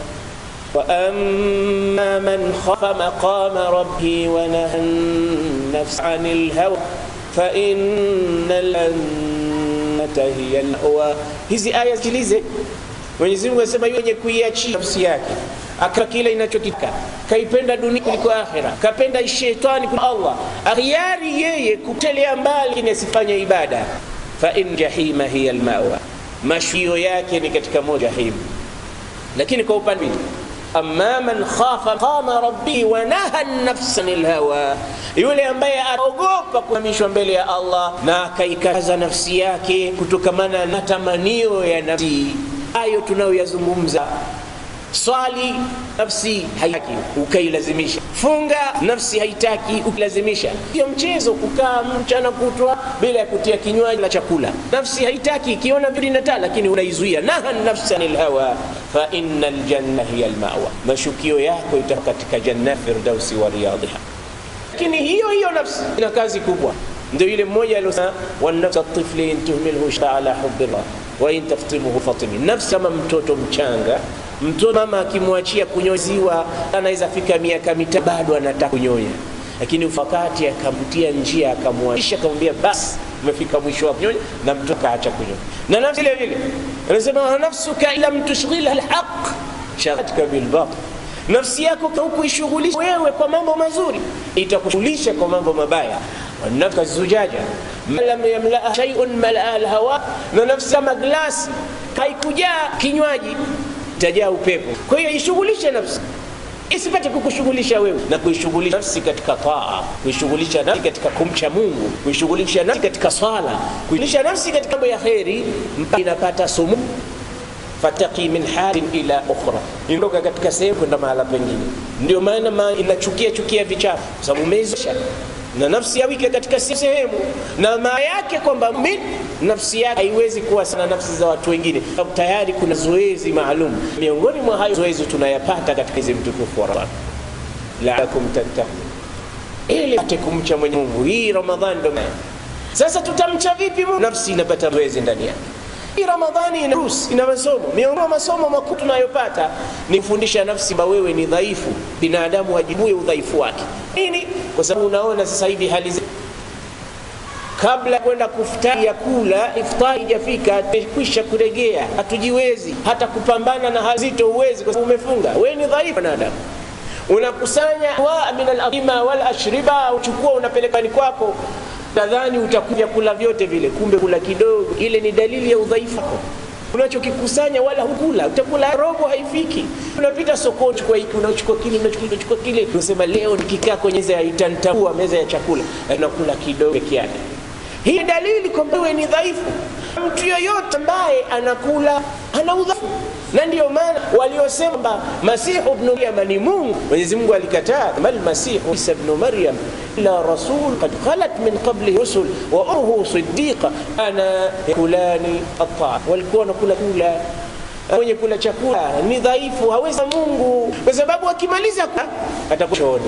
وأما من خاف مقام ربه ونهى النفس عن الهوى فإن الجنة هي المأوى hizi aya sikilize Mwenyezi Mungu anasema yeye kuiachia nafsi yake aka kile inachokitaka kaipenda dunia kuliko akhira kapenda shetani kuliko Allah akhiari yeye kutelea mbali ni asifanye ibada fa in jahima hiya almawa mashio yake ni katika moja jahim lakini kwa upande amma man khafa maqama rabbihi wa naha nafsa anil hawa, yule ambaye aogopa kuhamishwa mbele ya Allah na akaikaza nafsi yake kutokamana na tamanio ya nafsi. Hayo tunayoyazungumza swali nafsi haitaki ukailazimisha, funga nafsi haitaki ukilazimisha. Sio mchezo kukaa mchana kutwa bila ya kutia kinywaji na chakula. Nafsi haitaki ikiona vitu inataa, lakini unaizuia. naha nafsa anil hawa fa inna aljanna hiya almawa, mashukio yako ita katika janna firdausi wa riyadhiha. Lakini hiyo hiyo nafsi ina kazi kubwa, ndio ile mmoja aliosema wanafsa tifli in tuhmilhu ala hubbillah wa in taftimhu fatimi, nafsi kama mtoto mchanga mtoto mama akimwachia kunyoziwa anaweza fika miaka mitatu bado anataka kunyonya, lakini wakati akamtia njia akamwachisha akamwambia basi umefika mwisho wa kunyonya, na mtoto akaacha kunyonya. Na nafsi vile vile anasema nafsuka lam tushghilha alhaq shaghatka bilbatil, nafsi yako hukuishughulisha wewe kwa mambo mazuri, itakushughulisha kwa mambo mabaya. wanafka zujaja ma lam yamlaa shay'un malaa alhawa, na nafsi kama glasi haikujaa kinywaji itajaa upepo. Kwa hiyo ishughulishe nafsi isipate kukushughulisha wewe, na kuishughulisha nafsi katika taa, kuishughulisha nafsi katika kumcha Mungu, kuishughulisha nafsi katika swala, kuishughulisha nafsi katika mambo ya kheri, mpaka inapata sumu fataki min halin ila ukhra, inatoka katika sehemu kwenda mahala pengine. Ndio maana ma inachukia chukia vichafu, kwa sababu umeizosha na nafsi yawike katika sehemu, na maana yake kwamba min nafsi yake haiwezi kuwa sana nafsi za watu wengine, sababu tayari kuna zoezi maalum. Miongoni mwa hayo zoezi tunayapata katika hizi mtukufu wa Ramadhani, la'allakum tattaqun, ili pate kumcha Mwenyezi Mungu. Hii Ramadhani ndio sasa tutamcha vipi Mungu? Nafsi inapata zoezi ndani yake. Hii Ramadhani ina ruhusa, ina masomo. Miongoni mwa masomo makuu tunayopata ni kufundisha nafsi kwamba wewe ni dhaifu, binadamu ajibue udhaifu wake. Nini? Kwa sababu unaona sasa hivi hali zetu kabla ya kwenda kufutari ya kula iftari ijafika, tumekwisha kuregea, hatujiwezi hata kupambana na hali zito, uwezi kwa sababu umefunga. Wewe ni dhaifu binadamu, unakusanya wa min al-atima wal ashriba, uchukua unapeleka ni kwako, nadhani utakuja kula vyote vile, kumbe kula kidogo. Ile ni dalili ya udhaifu wako unachokikusanya wala hukula, utakula robo haifiki. Unapita sokoni, chukua hiki, unachukua kile, unachukua unachukua kile, unasema leo nikikaa kwenye meza itanitambua meza ya chakula, unakula kidogo peke yake. Hii dalili kwamba wewe ni dhaifu. Mtu yoyote ambaye anakula ana udhaifu, na ndiyo maana waliosema kwamba Masihu ibn Maryam ni Mungu, Mwenyezi Mungu alikataa, mal Masihu Isa ibn Maryam illa rasul qad khalat min qablihi rusul wa ummuhu siddiqa ana yakulani at-ta'am, walikuwa wanakula kula mwenye kula chakula ni dhaifu, hawezi Mungu, kwa sababu akimaliza atakuwa chooni.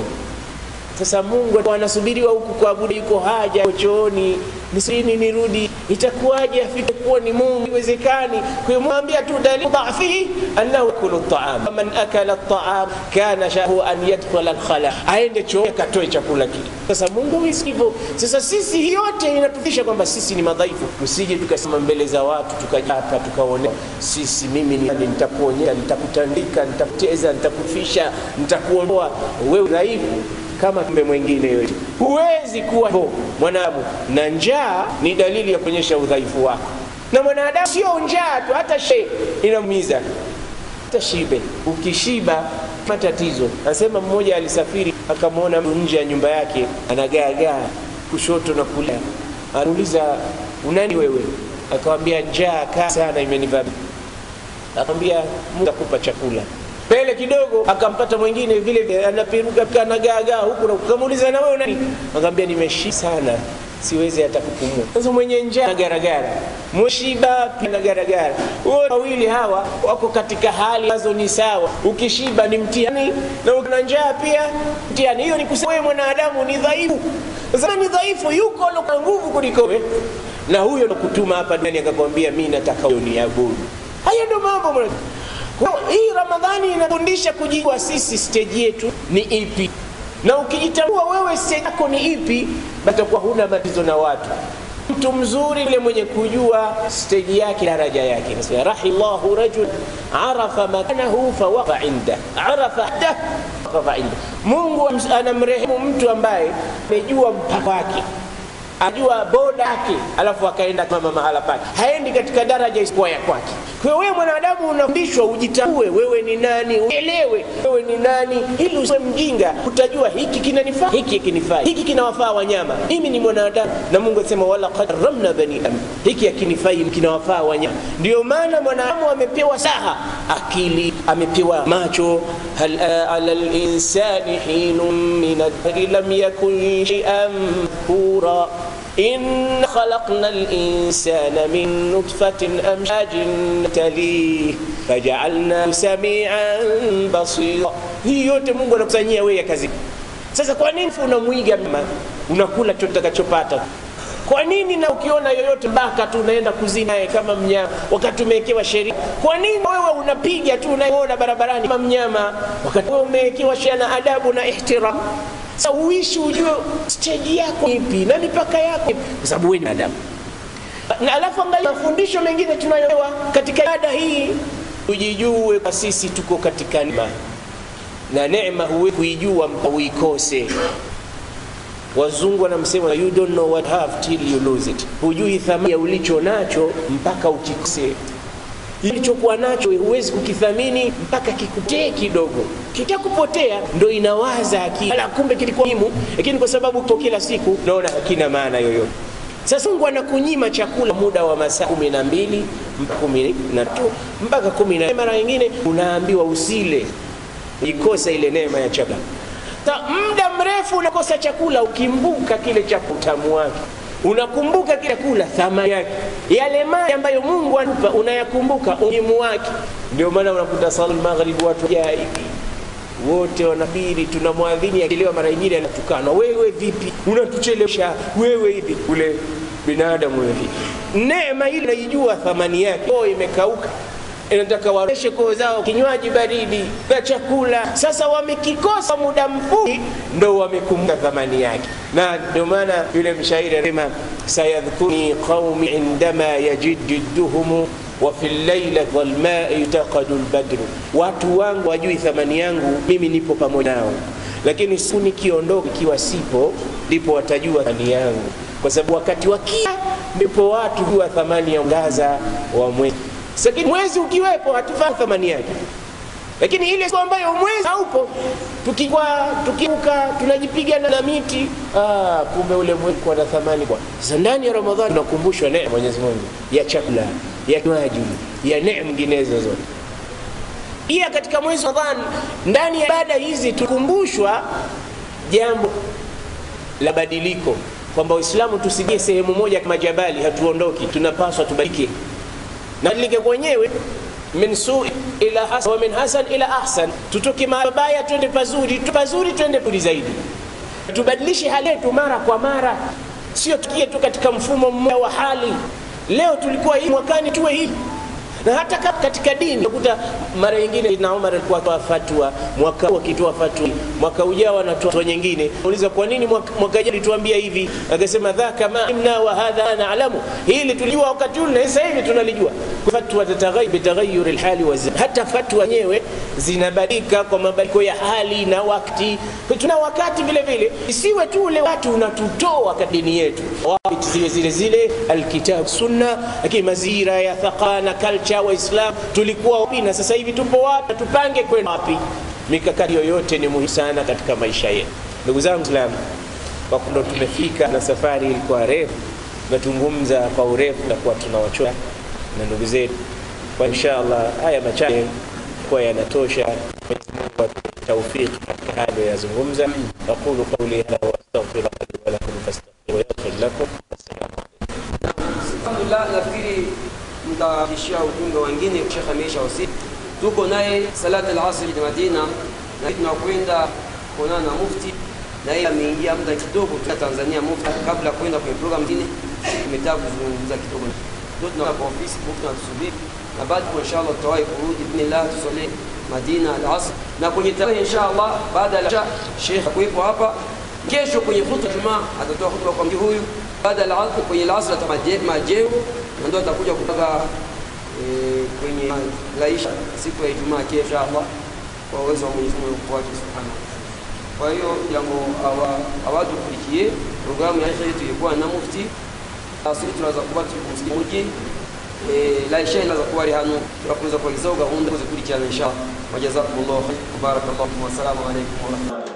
Sasa Mungu anasubiriwa huku kuabudu, yuko haja yuko chooni, nisini nirudi, itakuwaje afike kuwa ni Mungu? Iwezekani. Kwa hiyo mwambia tu dalili dhafihi annahu yakulu at-ta'am, man akala at-ta'am kana shahu an yadkhula al-khala, aende chooni akatoe chakula kile. Sasa Mungu hivyo. Sasa sisi yote inatufisha kwamba sisi ni madhaifu, tusije tukasema mbele za watu tukajapa tukaone sisi, mimi ni nitakuonyesha, nitakutandika, nitakuteza, nitakufisha, nitakuondoa wewe dhaifu kama kumbe mwingine yote. Huwezi kuwa hivyo mwanadamu, na njaa ni dalili ya kuonyesha udhaifu wako. Na mwanadamu sio njaa tu, hata she inaumiza, hata shibe. Ukishiba matatizo. Anasema mmoja alisafiri akamwona mtu nje ya nyumba yake anagaagaa kushoto na kulia, anauliza unani wewe? Akamwambia njaa kaa sana imenivamia. Akamwambia Mungu akupa chakula mbele kidogo akampata mwingine vile vile anaperuka anagaagaa huku na kukamuuliza na wewe nani? Akamwambia nimeshiba sana siwezi hata kupumua. Sasa mwenye njaa na garagara, mshiba na garagara, wote wawili hawa wako katika hali ambazo ni sawa. Ukishiba ni mtihani na una njaa pia mtihani. Hiyo ni kusema wewe mwanadamu ni dhaifu. Sasa ni dhaifu, yuko na nguvu kuliko wewe, na huyo kutuma hapa duniani akakwambia mimi nataka uniabudu. Haya ndio mambo mwana kwa hii Ramadhani inafundisha kujua sisi stage yetu ni ipi, na ukijitambua wewe stage yako ni ipi, batakuwa huna matatizo na watu. Mtu mzuri yule mwenye kujua stage yake, daraja yake. Nasema rahimallahu rajul arafa makanahu fawaqa inda arafa da fawaqa inda. Mungu anamrehemu mtu ambaye amejua mpaka wake ajua boda yake, alafu akaenda kama mahala pake, haendi katika daraja isipokuwa ya kwake. kwa hiyo wewe mwanadamu unafundishwa ujitambue wewe ni nani uelewe wewe ni nani ili usiwe mjinga utajua hiki kinanifaa hiki kinifaa hiki kinawafaa wanyama mimi ni mwanadamu na mungu asema wala karamna bani adam hiki akinifai kinawafaa wanyama ndio maana mwanadamu amepewa saha akili amepewa macho hal ala linsani hinun min adhari lam yakun shay'an kura إن خلقنا الإنسان من نطفة أمشاج نبتليه فجعلناه سميعا بصيرا hii yote mungu anakusanyia wewe kazi sasa kwa nini unamwiga mma unakula chotakachopata kwa nini na ukiona yoyote baka tu unaenda kuzini naye kama mnyama wakati umewekewa sheria kwa nini wewe unapiga tu unaona barabarani kama mnyama wakati wewe umewekewa sheria na adabu na ihtiram sasa uishi ujue stage yako ipi na mipaka yako ipi, kwa sababu wewe ni adamu na alafu angalia mafundisho mengine tunayopewa katika ada hii ujijue kwa sisi tuko katika neema na neema huwezi kuijua mpaka uikose wazungu wanamsema you don't know what have till you lose it hujui thamani ya ulicho nacho mpaka ukikose ilichokuwa nacho huwezi kukithamini mpaka kikutee kidogo kikakupotea ndo inawaza akili ala kumbe kilikuwa muhimu lakini kwa sababu kwa kila siku naona hakina maana yoyote sasa mungu anakunyima chakula muda wa masaa kumi na mbili kumi na tu mpaka kumi na mara nyingine unaambiwa usile ikosa ile neema ya chakula ta muda mrefu unakosa chakula ukimbuka kile cha utamu wake unakumbuka kile kula thamani yake yale mali ambayo mungu anupa unayakumbuka umuhimu wake ndio maana unakuta sala magharibi watu jai wote wanabiri tunamwadhini akielewa mara nyingine anatukana wewe vipi unatuchelewesha wewe hivi ule binadamu wewe vipi neema ile naijua thamani yake oh imekauka inataka wareshe koo zao kinywaji baridi na chakula sasa wamekikosa muda mfupi ndo wamekumbuka thamani yake na ndio maana yule mshairi anasema sayadhkuruni qaumi indama yajidduhum wafi llaila dhalmai yutaqadu lbadru watu wangu wajui thamani yangu mimi nipo pamoja nao lakini siku nikiondoka ikiwa sipo ndipo watajua thamani yangu kwa sababu wakati wakia ndipo watu jua thamani ya ngaza wa mwezi lakini mwezi ukiwepo hatufahamu thamani yake lakini ile siku ambayo mwezi haupo tukikwa tukiuka tunajipiga na miti ah, kumbe ule mwezi kwa na thamani kwa sasa ndani ya ramadhani tunakumbushwa neema mwenyezi mungu ya chakula ya kinywaji ya neema nyinginezo zote pia katika mwezi wa ramadhani ndani ya ibada hizi tukumbushwa jambo la badiliko kwamba waislamu tusijie sehemu moja kama jabali hatuondoki tunapaswa tubadilike na badilike kwenyewe min sui ila hasan wa min hasan ila ahsan tutoke mabaya twende pazuri tu pazuri twende pazuri zaidi tubadilishe hali yetu mara kwa mara sio tukie tu katika mfumo mmoja wa hali leo tulikuwa hivi mwakani tuwe hivi na hata katika dini utakuta mara nyingine na Umar alikuwa akitoa fatwa mwaka huu akitoa fatwa mwaka ujao anatoa fatwa nyingine uliza kwa nini mwaka, mwaka jana tuambia hivi akasema dhaka ma imna wa hadha na'lamu hili tulijua wakati ule sasa hivi tunalijua fatwa tataghayyar bitaghayyur alhali wa zaman hata fatwa yenyewe zinabadilika kwa mabadiliko ya hali na wakati tuna wakati vile vile isiwe tu ule watu unatutoa katika dini yetu wakati zile zile zile alkitab sunna lakini mazira ya thaqana culture waislam tulikuwa wapi na sasa hivi tupo wapi tupange kwenda wapi mikakati yoyote ni muhimu sana katika maisha yetu ndugu zangu islam kwa ndo tumefika na safari ilikuwa refu tunazungumza kwa urefu na kuwa tunawachoa na ndugu zetu kwa inshallah haya machache kwa yanatosha توفيق هذا يزungumza أقول قولي هذا وأستغفر الله لي ولكم فاستغفروا يغفر لكم السلام alhamdulillah nafikiri mtaishia ujumbe wengine shekh ameisha wasi tuko naye salat al-asr Madina na tunakwenda kuonana na mufti na yeye ameingia muda kidogo tu Tanzania mufti kabla kwenda kwenye program nyingine tumetaka kuzungumza kidogo ndio tunaona kwa ofisi mufti anatusubiri na baada kwa inshallah tutawahi kurudi bismillah tusali Madina al-asr na kwenye tarehe inshallah baada ya Sheikh kuwepo hapa kesho kwenye khutba Jumaa atatoa khutba kwa mji huyu baada ya al-asr kwenye al-asr atamajeu na ndio atakuja kutoka e, kwenye laisha siku ya Ijumaa kesho inshallah kwa uwezo wa Mwenyezi Mungu wake subhanahu kwa hiyo jambo awatukulikie programu ya yetu ilikuwa na mufti asili tunaweza kuwa tukumsikia la isha ilaza kuwari hano turakomeza kubagezaho gahunda zo zikurikirana insha wajazakumullahu khair barakallahu fikum wassalamu alaikum warahmatullahi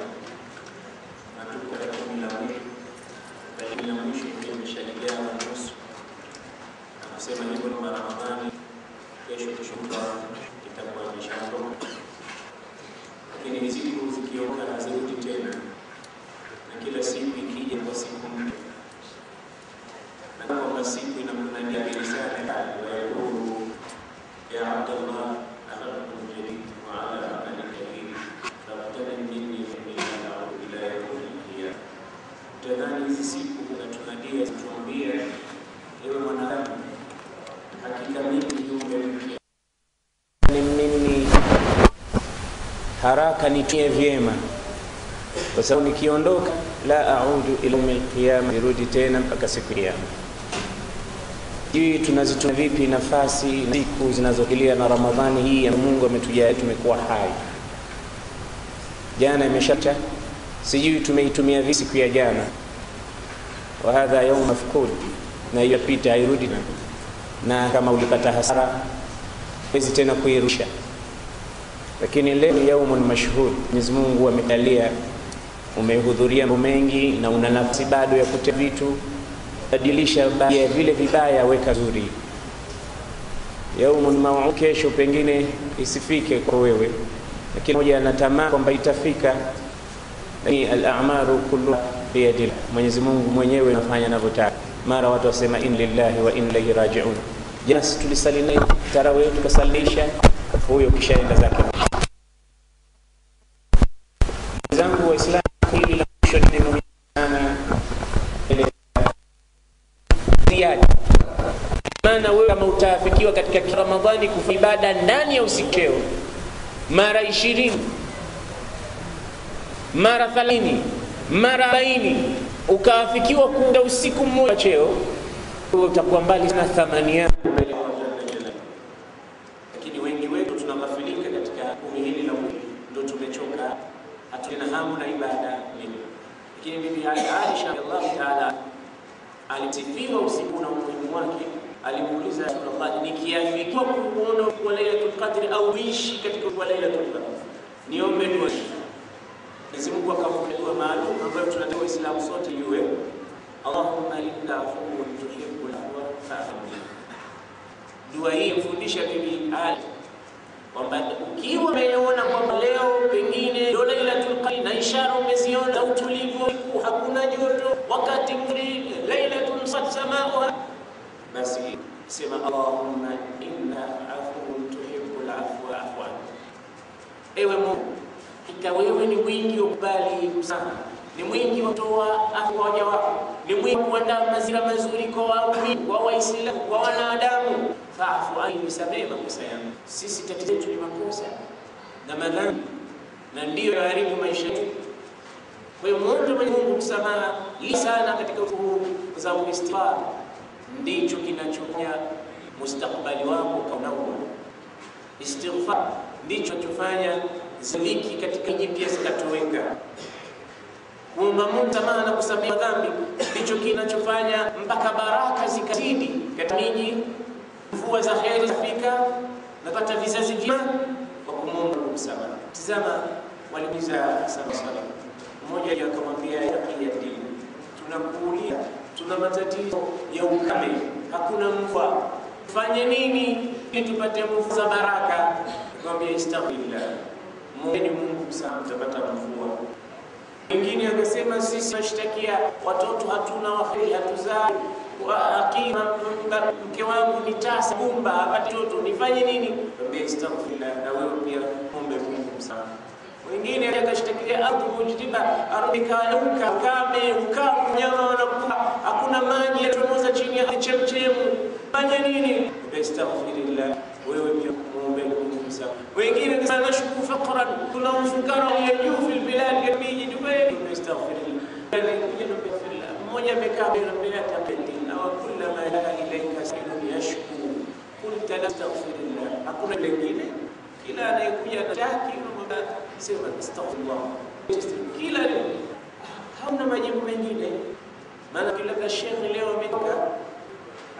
Sema hivyo ni Ramadhani, kesho kushuka itakuwa imeshaondoka, lakini hizi siku zikiondoka hazirudi tena, na kila siku ikija kwa siku mpya, na kwamba siku inamnania sana wayaqulu ya Abdallah akhadtum jadid wa ala amali kabir fabtali minni inni a'udhu ila yawmi al-qiyamah. Tadhani hizi siku unatunadia zituambia, ewe mwanadamu hakika mimi kiumbe mpya ni mimi haraka nitie vyema, kwa sababu nikiondoka, la audu ila yaumil qiyama, nirudi tena mpaka siku ya kiyama. Hii tunazitumia vipi nafasi na siku zinazokilia na Ramadhani hii ya Mungu ametujalia tumekuwa hai. Jana imeshacha, sijui tumeitumia vipi siku ya jana. Wa hadha yaum mafqud, na hiyo pita hairudi tena na kama ulipata hasara wezi tena kuirusha, lakini leo ni yaumun mashhud. Mwenyezi Mungu amekalia, umehudhuria mambo mengi na una nafsi bado ya kute vitu, badilisha baadhi ya vile vibaya, weka zuri. Yaumun mau'ud, kesho pengine isifike kwa wewe, lakini moja anatamani kwamba itafika, lakini al-a'malu kulluha biyadillah, Mwenyezi Mungu mwenyewe anafanya anavyotaka mara watu wasema in lillahi wa in ilaihi rajiun. Jana si tulisali naye tarawih tukasalisha, huyo kishaenda zake. Zangu Waislamu, hili la mwisho ni muhimu sana, ziada maana wewe kama utaafikiwa katika Ramadhani kufanya ibada ndani ya usikeo mara ishirini mara thelathini mara arobaini ukaafikiwa kuunda usiku mmoja cheo, utakuwa mbali sana thamani yako mbele ya Allah Jalla Jalaluhu. lakini wengi wetu tunaghafilika katika kumi hili la mwili, ndo tumechoka, hatuna hamu na ibada nini. Lakini bibi Aisha radhiallahu taala alisifiwa usiku na umuhimu wake. Alimuuliza Rasulullah, nikiafikiwa kuona kwa Lailatul Qadri au ishi katika kwa Lailatul Qadri, niombe dua Mwenyezi Mungu akampa dua maalum ambayo tunataka Waislamu sote iwe Allahumma inna afuwwun tuhibbul afwa fa'fu anni. Dua hii mfundisha bibi Ali kwamba ukiwa umeona kwamba leo pengine ndio Lailatul Qadr na ishara umeziona za utulivu, hakuna joto, wakati mzuri, lailatun sat samauha, basi sema Allahumma inna afuwwun tuhibbul afwa fa'fu anni. Ewe Mungu hakika wewe ni mwingi wa kubali msamaha, ni mwingi wa kutoa afu kwa waja wako, ni mwingi wa kuandaa mazingira mazuri kwa waumini, kwa Waislamu, kwa wanadamu. Faafu anni, nisamehe makosa yangu. Sisi tatizo letu ni makosa na madhambi, na ndiyo yaharibu maisha yetu. Kwa hiyo mwombe Mwenyezi Mungu msamaha li sana katika uhuru, kwa sababu istighfar ndicho kinachofanya mustakbali wako ukaunauka. Istighfar ndicho kinachofanya ziliki katika jipya zikatoweka. Kuomba Mungu msamaha na kusamehe dhambi ndicho kinachofanya mpaka baraka zikazidi katika miji, mvua za heri zafika, napata vizazi vyema kwa kumwomba Mungu msamaha. Tizama, waliuliza sana sana, mmoja akamwambia ya dini, tunakuulia tuna matatizo ya ukame, hakuna mvua, tufanye nini ili tupate mvua za baraka? Akamwambia istaghfirullah Mwombeni Mungu msamaha, mtapata mvua. Mwingine akasema sisi tunashtakia watoto hatuna waheri, hatuzai akima, mke wangu ni tasa kumba hapati mtoto, nifanye nini? Ambia istaghfirullah, na wewe pia muombe Mungu msamaha. Mwingine akashtakia ardhi mujdiba, ardhi kauka, ukame, ukavu, nyama wanakufa, hakuna maji yatomoza chini ya chemchemu, fanye nini? Ambia istaghfirullah, wewe pia muombe Mungu msamaha. Wengine kasema nashku faqran, kuna ufukara ya juu fil bilad ya miji Dubai, nastaghfirullah. Mmoja amekaa mbele ya tapeti na wa kullama la ilaika sailun yashku qulta nastaghfirullah, hakuna lingine. Kila anayekuja na taki sema astaghfirullah, kila hauna majibu mengine. Maana kila shekhi leo ametoka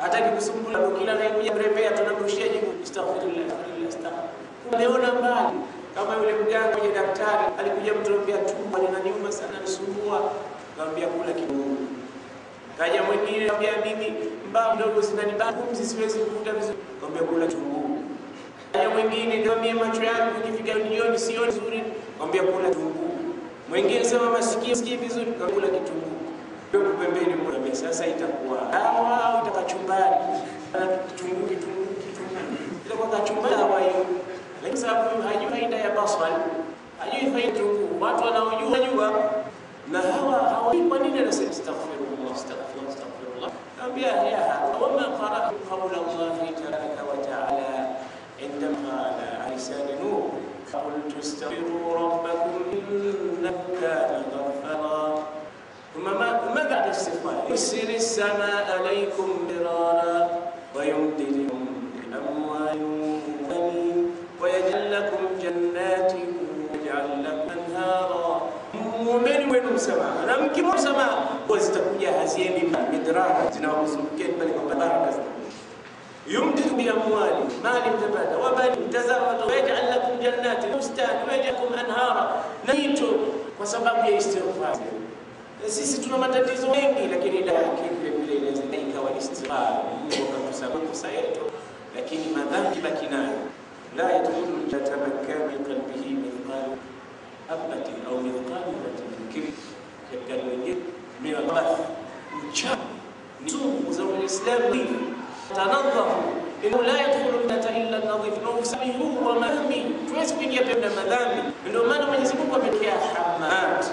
hataki kusumbula, ndio kila anayekuja mrembea tunamrushia jibu astaghfirullah, astaghfirullah, astaghfirullah. Umeona mbali kama yule mganga kwenye daktari alikuja mtu anambia tumbo linaniuma sana, nisumbua, akamwambia kula kitunguu. Kaja mwingine anambia bibi, mbao mdogo zinanibana, pumzi siwezi kuvuta vizuri, akamwambia kula kitunguu. Kaja mwingine niambia macho yangu ikifika jioni sioni vizuri, akamwambia kula kitunguu. Mwingine sema masikio sikii vizuri, akamwambia kula kitunguu. Yuko pembeni mwambia sasa itakuwa dawa au itakachumbari? Kitunguu, kitunguu, kitunguu. Itakuwa kachumbari dawa hiyo. Lakini sababu huyu hajui faida ya basal, hajui faida kitunguu. Watu wanaojua jua na hawa hawajui kwa nini anasema astaghfirullah, astaghfirullah, astaghfirullah. Naambia ya wama qara'tu qawla Allah tabaraka wa ta'ala عندما على لسان نوح فقلت استغفروا ربكم انه كان غفارا ثم ما ما بعد الاستغفار يرسل السماء عليكم مرارا ويمددكم باموال وبنين ويجعل لكم جنات ويجعل لكم انهارا muumeni wenu msamaha na mkimwomba msamaha huwa zitakuja haziendi midrara zinawazungukeni pale kwa baraka zinakuja yumdidu biamwali mali mtapata wabani mtazama wayajal lakum jannati bustani wayajal lakum anhara na mito kwa sababu ya istighfar sisi tuna matatizo mengi lakini dawa yake vile vile inaweza ikawa istighfar Mungu akatusama makosa yetu lakini madhambi baki nayo la yadkhulu jatamakka min qalbihi mithqalu habatin au mithqalu habatin min kibr katika lingine min al-bath uchafu ni sumu za Uislamu hivi tanadhafu innahu la yadkhulu jannata illa nadhif na usafi huu wa madhambi tuwezi kuingia pembe na madhambi ndio maana Mwenyezi Mungu amekea hamat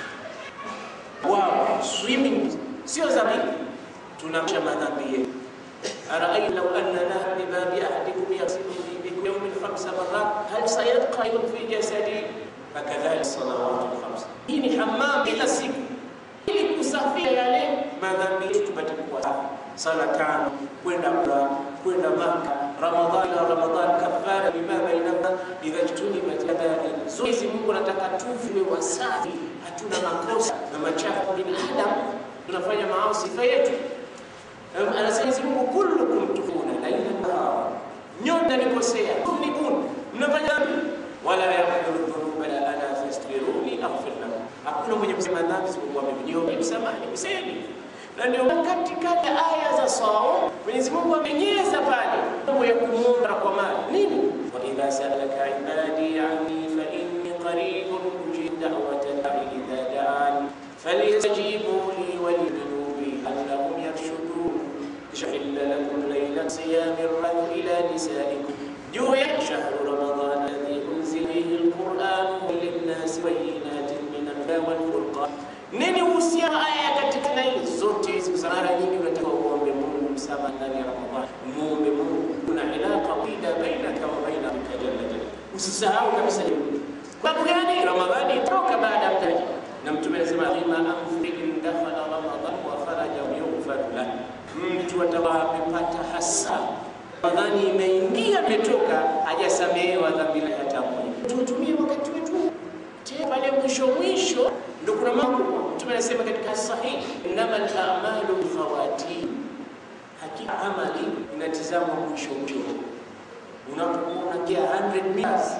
wow swimming sio dhambi tunamsha madhambi yetu أرأيت لو أن نهر بباب أحدكم يغسل في كل يوم خمس مرات هل سيبقى في جسدي فكذلك الصلوات الخمس hii ni hammam kila siku ili kusafia yale madhambi yetu tupate kuwa safi sala tano kwenda umra kwenda maka ramadhani na ramadhani kafara bima bainahuma idha jtunibat kaba'ir hizi mungu anataka tuwe wasafi hatuna makosa na machafu binadamu tunafanya maasi sifa yetu anasema hizi mungu kullukum tufuna laila nahara nyote nikosea tunibun mnafanya dhambi wala yaghfiru dhunuba la ana fastaghfiruni aghfir lakum hakuna mwenye kusema dhambi isipokuwa mimi niombe msamaha nikuseni na ndio katika aya za saum Mwenyezi Mungu amenyeza pale mambo ya kumuomba kwa mali nini wa idha sa'alaka ibadi anni fa inni qaribun ujibu da'wata da'i idha da'an falyastajibu li wa liyu'minu bi annahum yarshudun شحل لكم ليلة صيام الرجل إلى نسائكم جوع شهر رمضان الذي أنزل فيه القرآن للناس بينات من الهدى والفرقان nini uhusiano aya katika na hizi zote hizi kwa mara nyingi unataka uombe Mungu msamaha ndani ya Ramadhani muombe Mungu kuna ilaka wida bainaka wa baina rabbika jalla jalla usisahau kabisa hilo kwa sababu gani Ramadhani itoka baada ya mtaji na mtume anasema lima anfi in dakhala Ramadhan wa faraja yughfar lahu mtu atakuwa amepata hasa Ramadhani imeingia imetoka hajasamehewa dhambi lake hata moja tutumie wakati wetu tena pale mwisho mwisho ndio kuna mambo mtume anasema katika sahihi innamal a'malu bifawatin hakika amali inatizama mwisho mwisho unapokuwa unakia 100 meters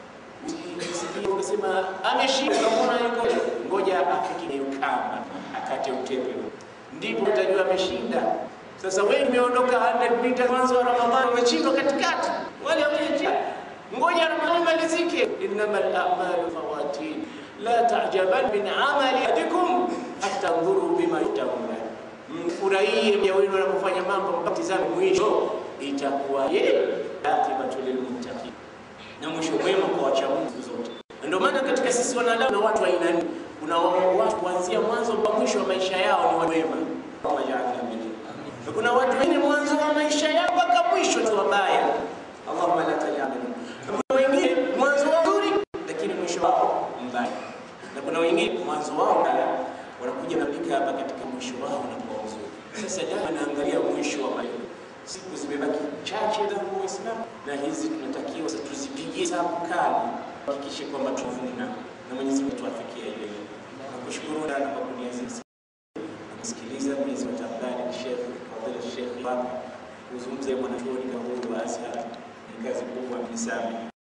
unasema ameshinda unaona yuko ngoja afike hiyo kamba akate utepe ndipo utajua ameshinda sasa wewe umeondoka 100 meters mwanzo wa Ramadhani umechindwa katikati wale wamejia ngoja Ramadhani malizike innamal a'malu fawatin la ta'jaban min amali ahadikum hatta ndhuru bima yatawalla mfurahie mja wenu anapofanya mambo mkatizame mwisho itakuwa ye akibatu lilmuttaqin na mwisho mwema kwa wacha Mungu zote ndio maana katika sisi wanadamu na watu wa aina nne kuna watu kuanzia mwanzo mpaka mwisho wa maisha yao ni wema kama jana mimi na kuna watu wengine mwanzo wa maisha yao mpaka mwisho ni wabaya Allahumma la tajalna kuna wengine mwanzo wao nzuri lakini mwisho wao mbaya na kuna wengine mwanzo wao mbaya wanakuja nafika hapa katika mwisho wao unakuwa mzuri sasa dawa naangalia mwisho wa maisha siku zimebaki chache za Uislamu na hizi tunatakiwa tuzipigie hesabu kali hakikishe kwamba tuvuna na Mwenyezi Mungu tuafikie ile nakushukuru sana kwa kuniazizi kusikiliza Mwenyezi Mungu Sheikh Fadhila Sheikh Baba kuzungumza mwanachuoni kama huyu wa Azhar ni kazi kubwa, mnisamehe.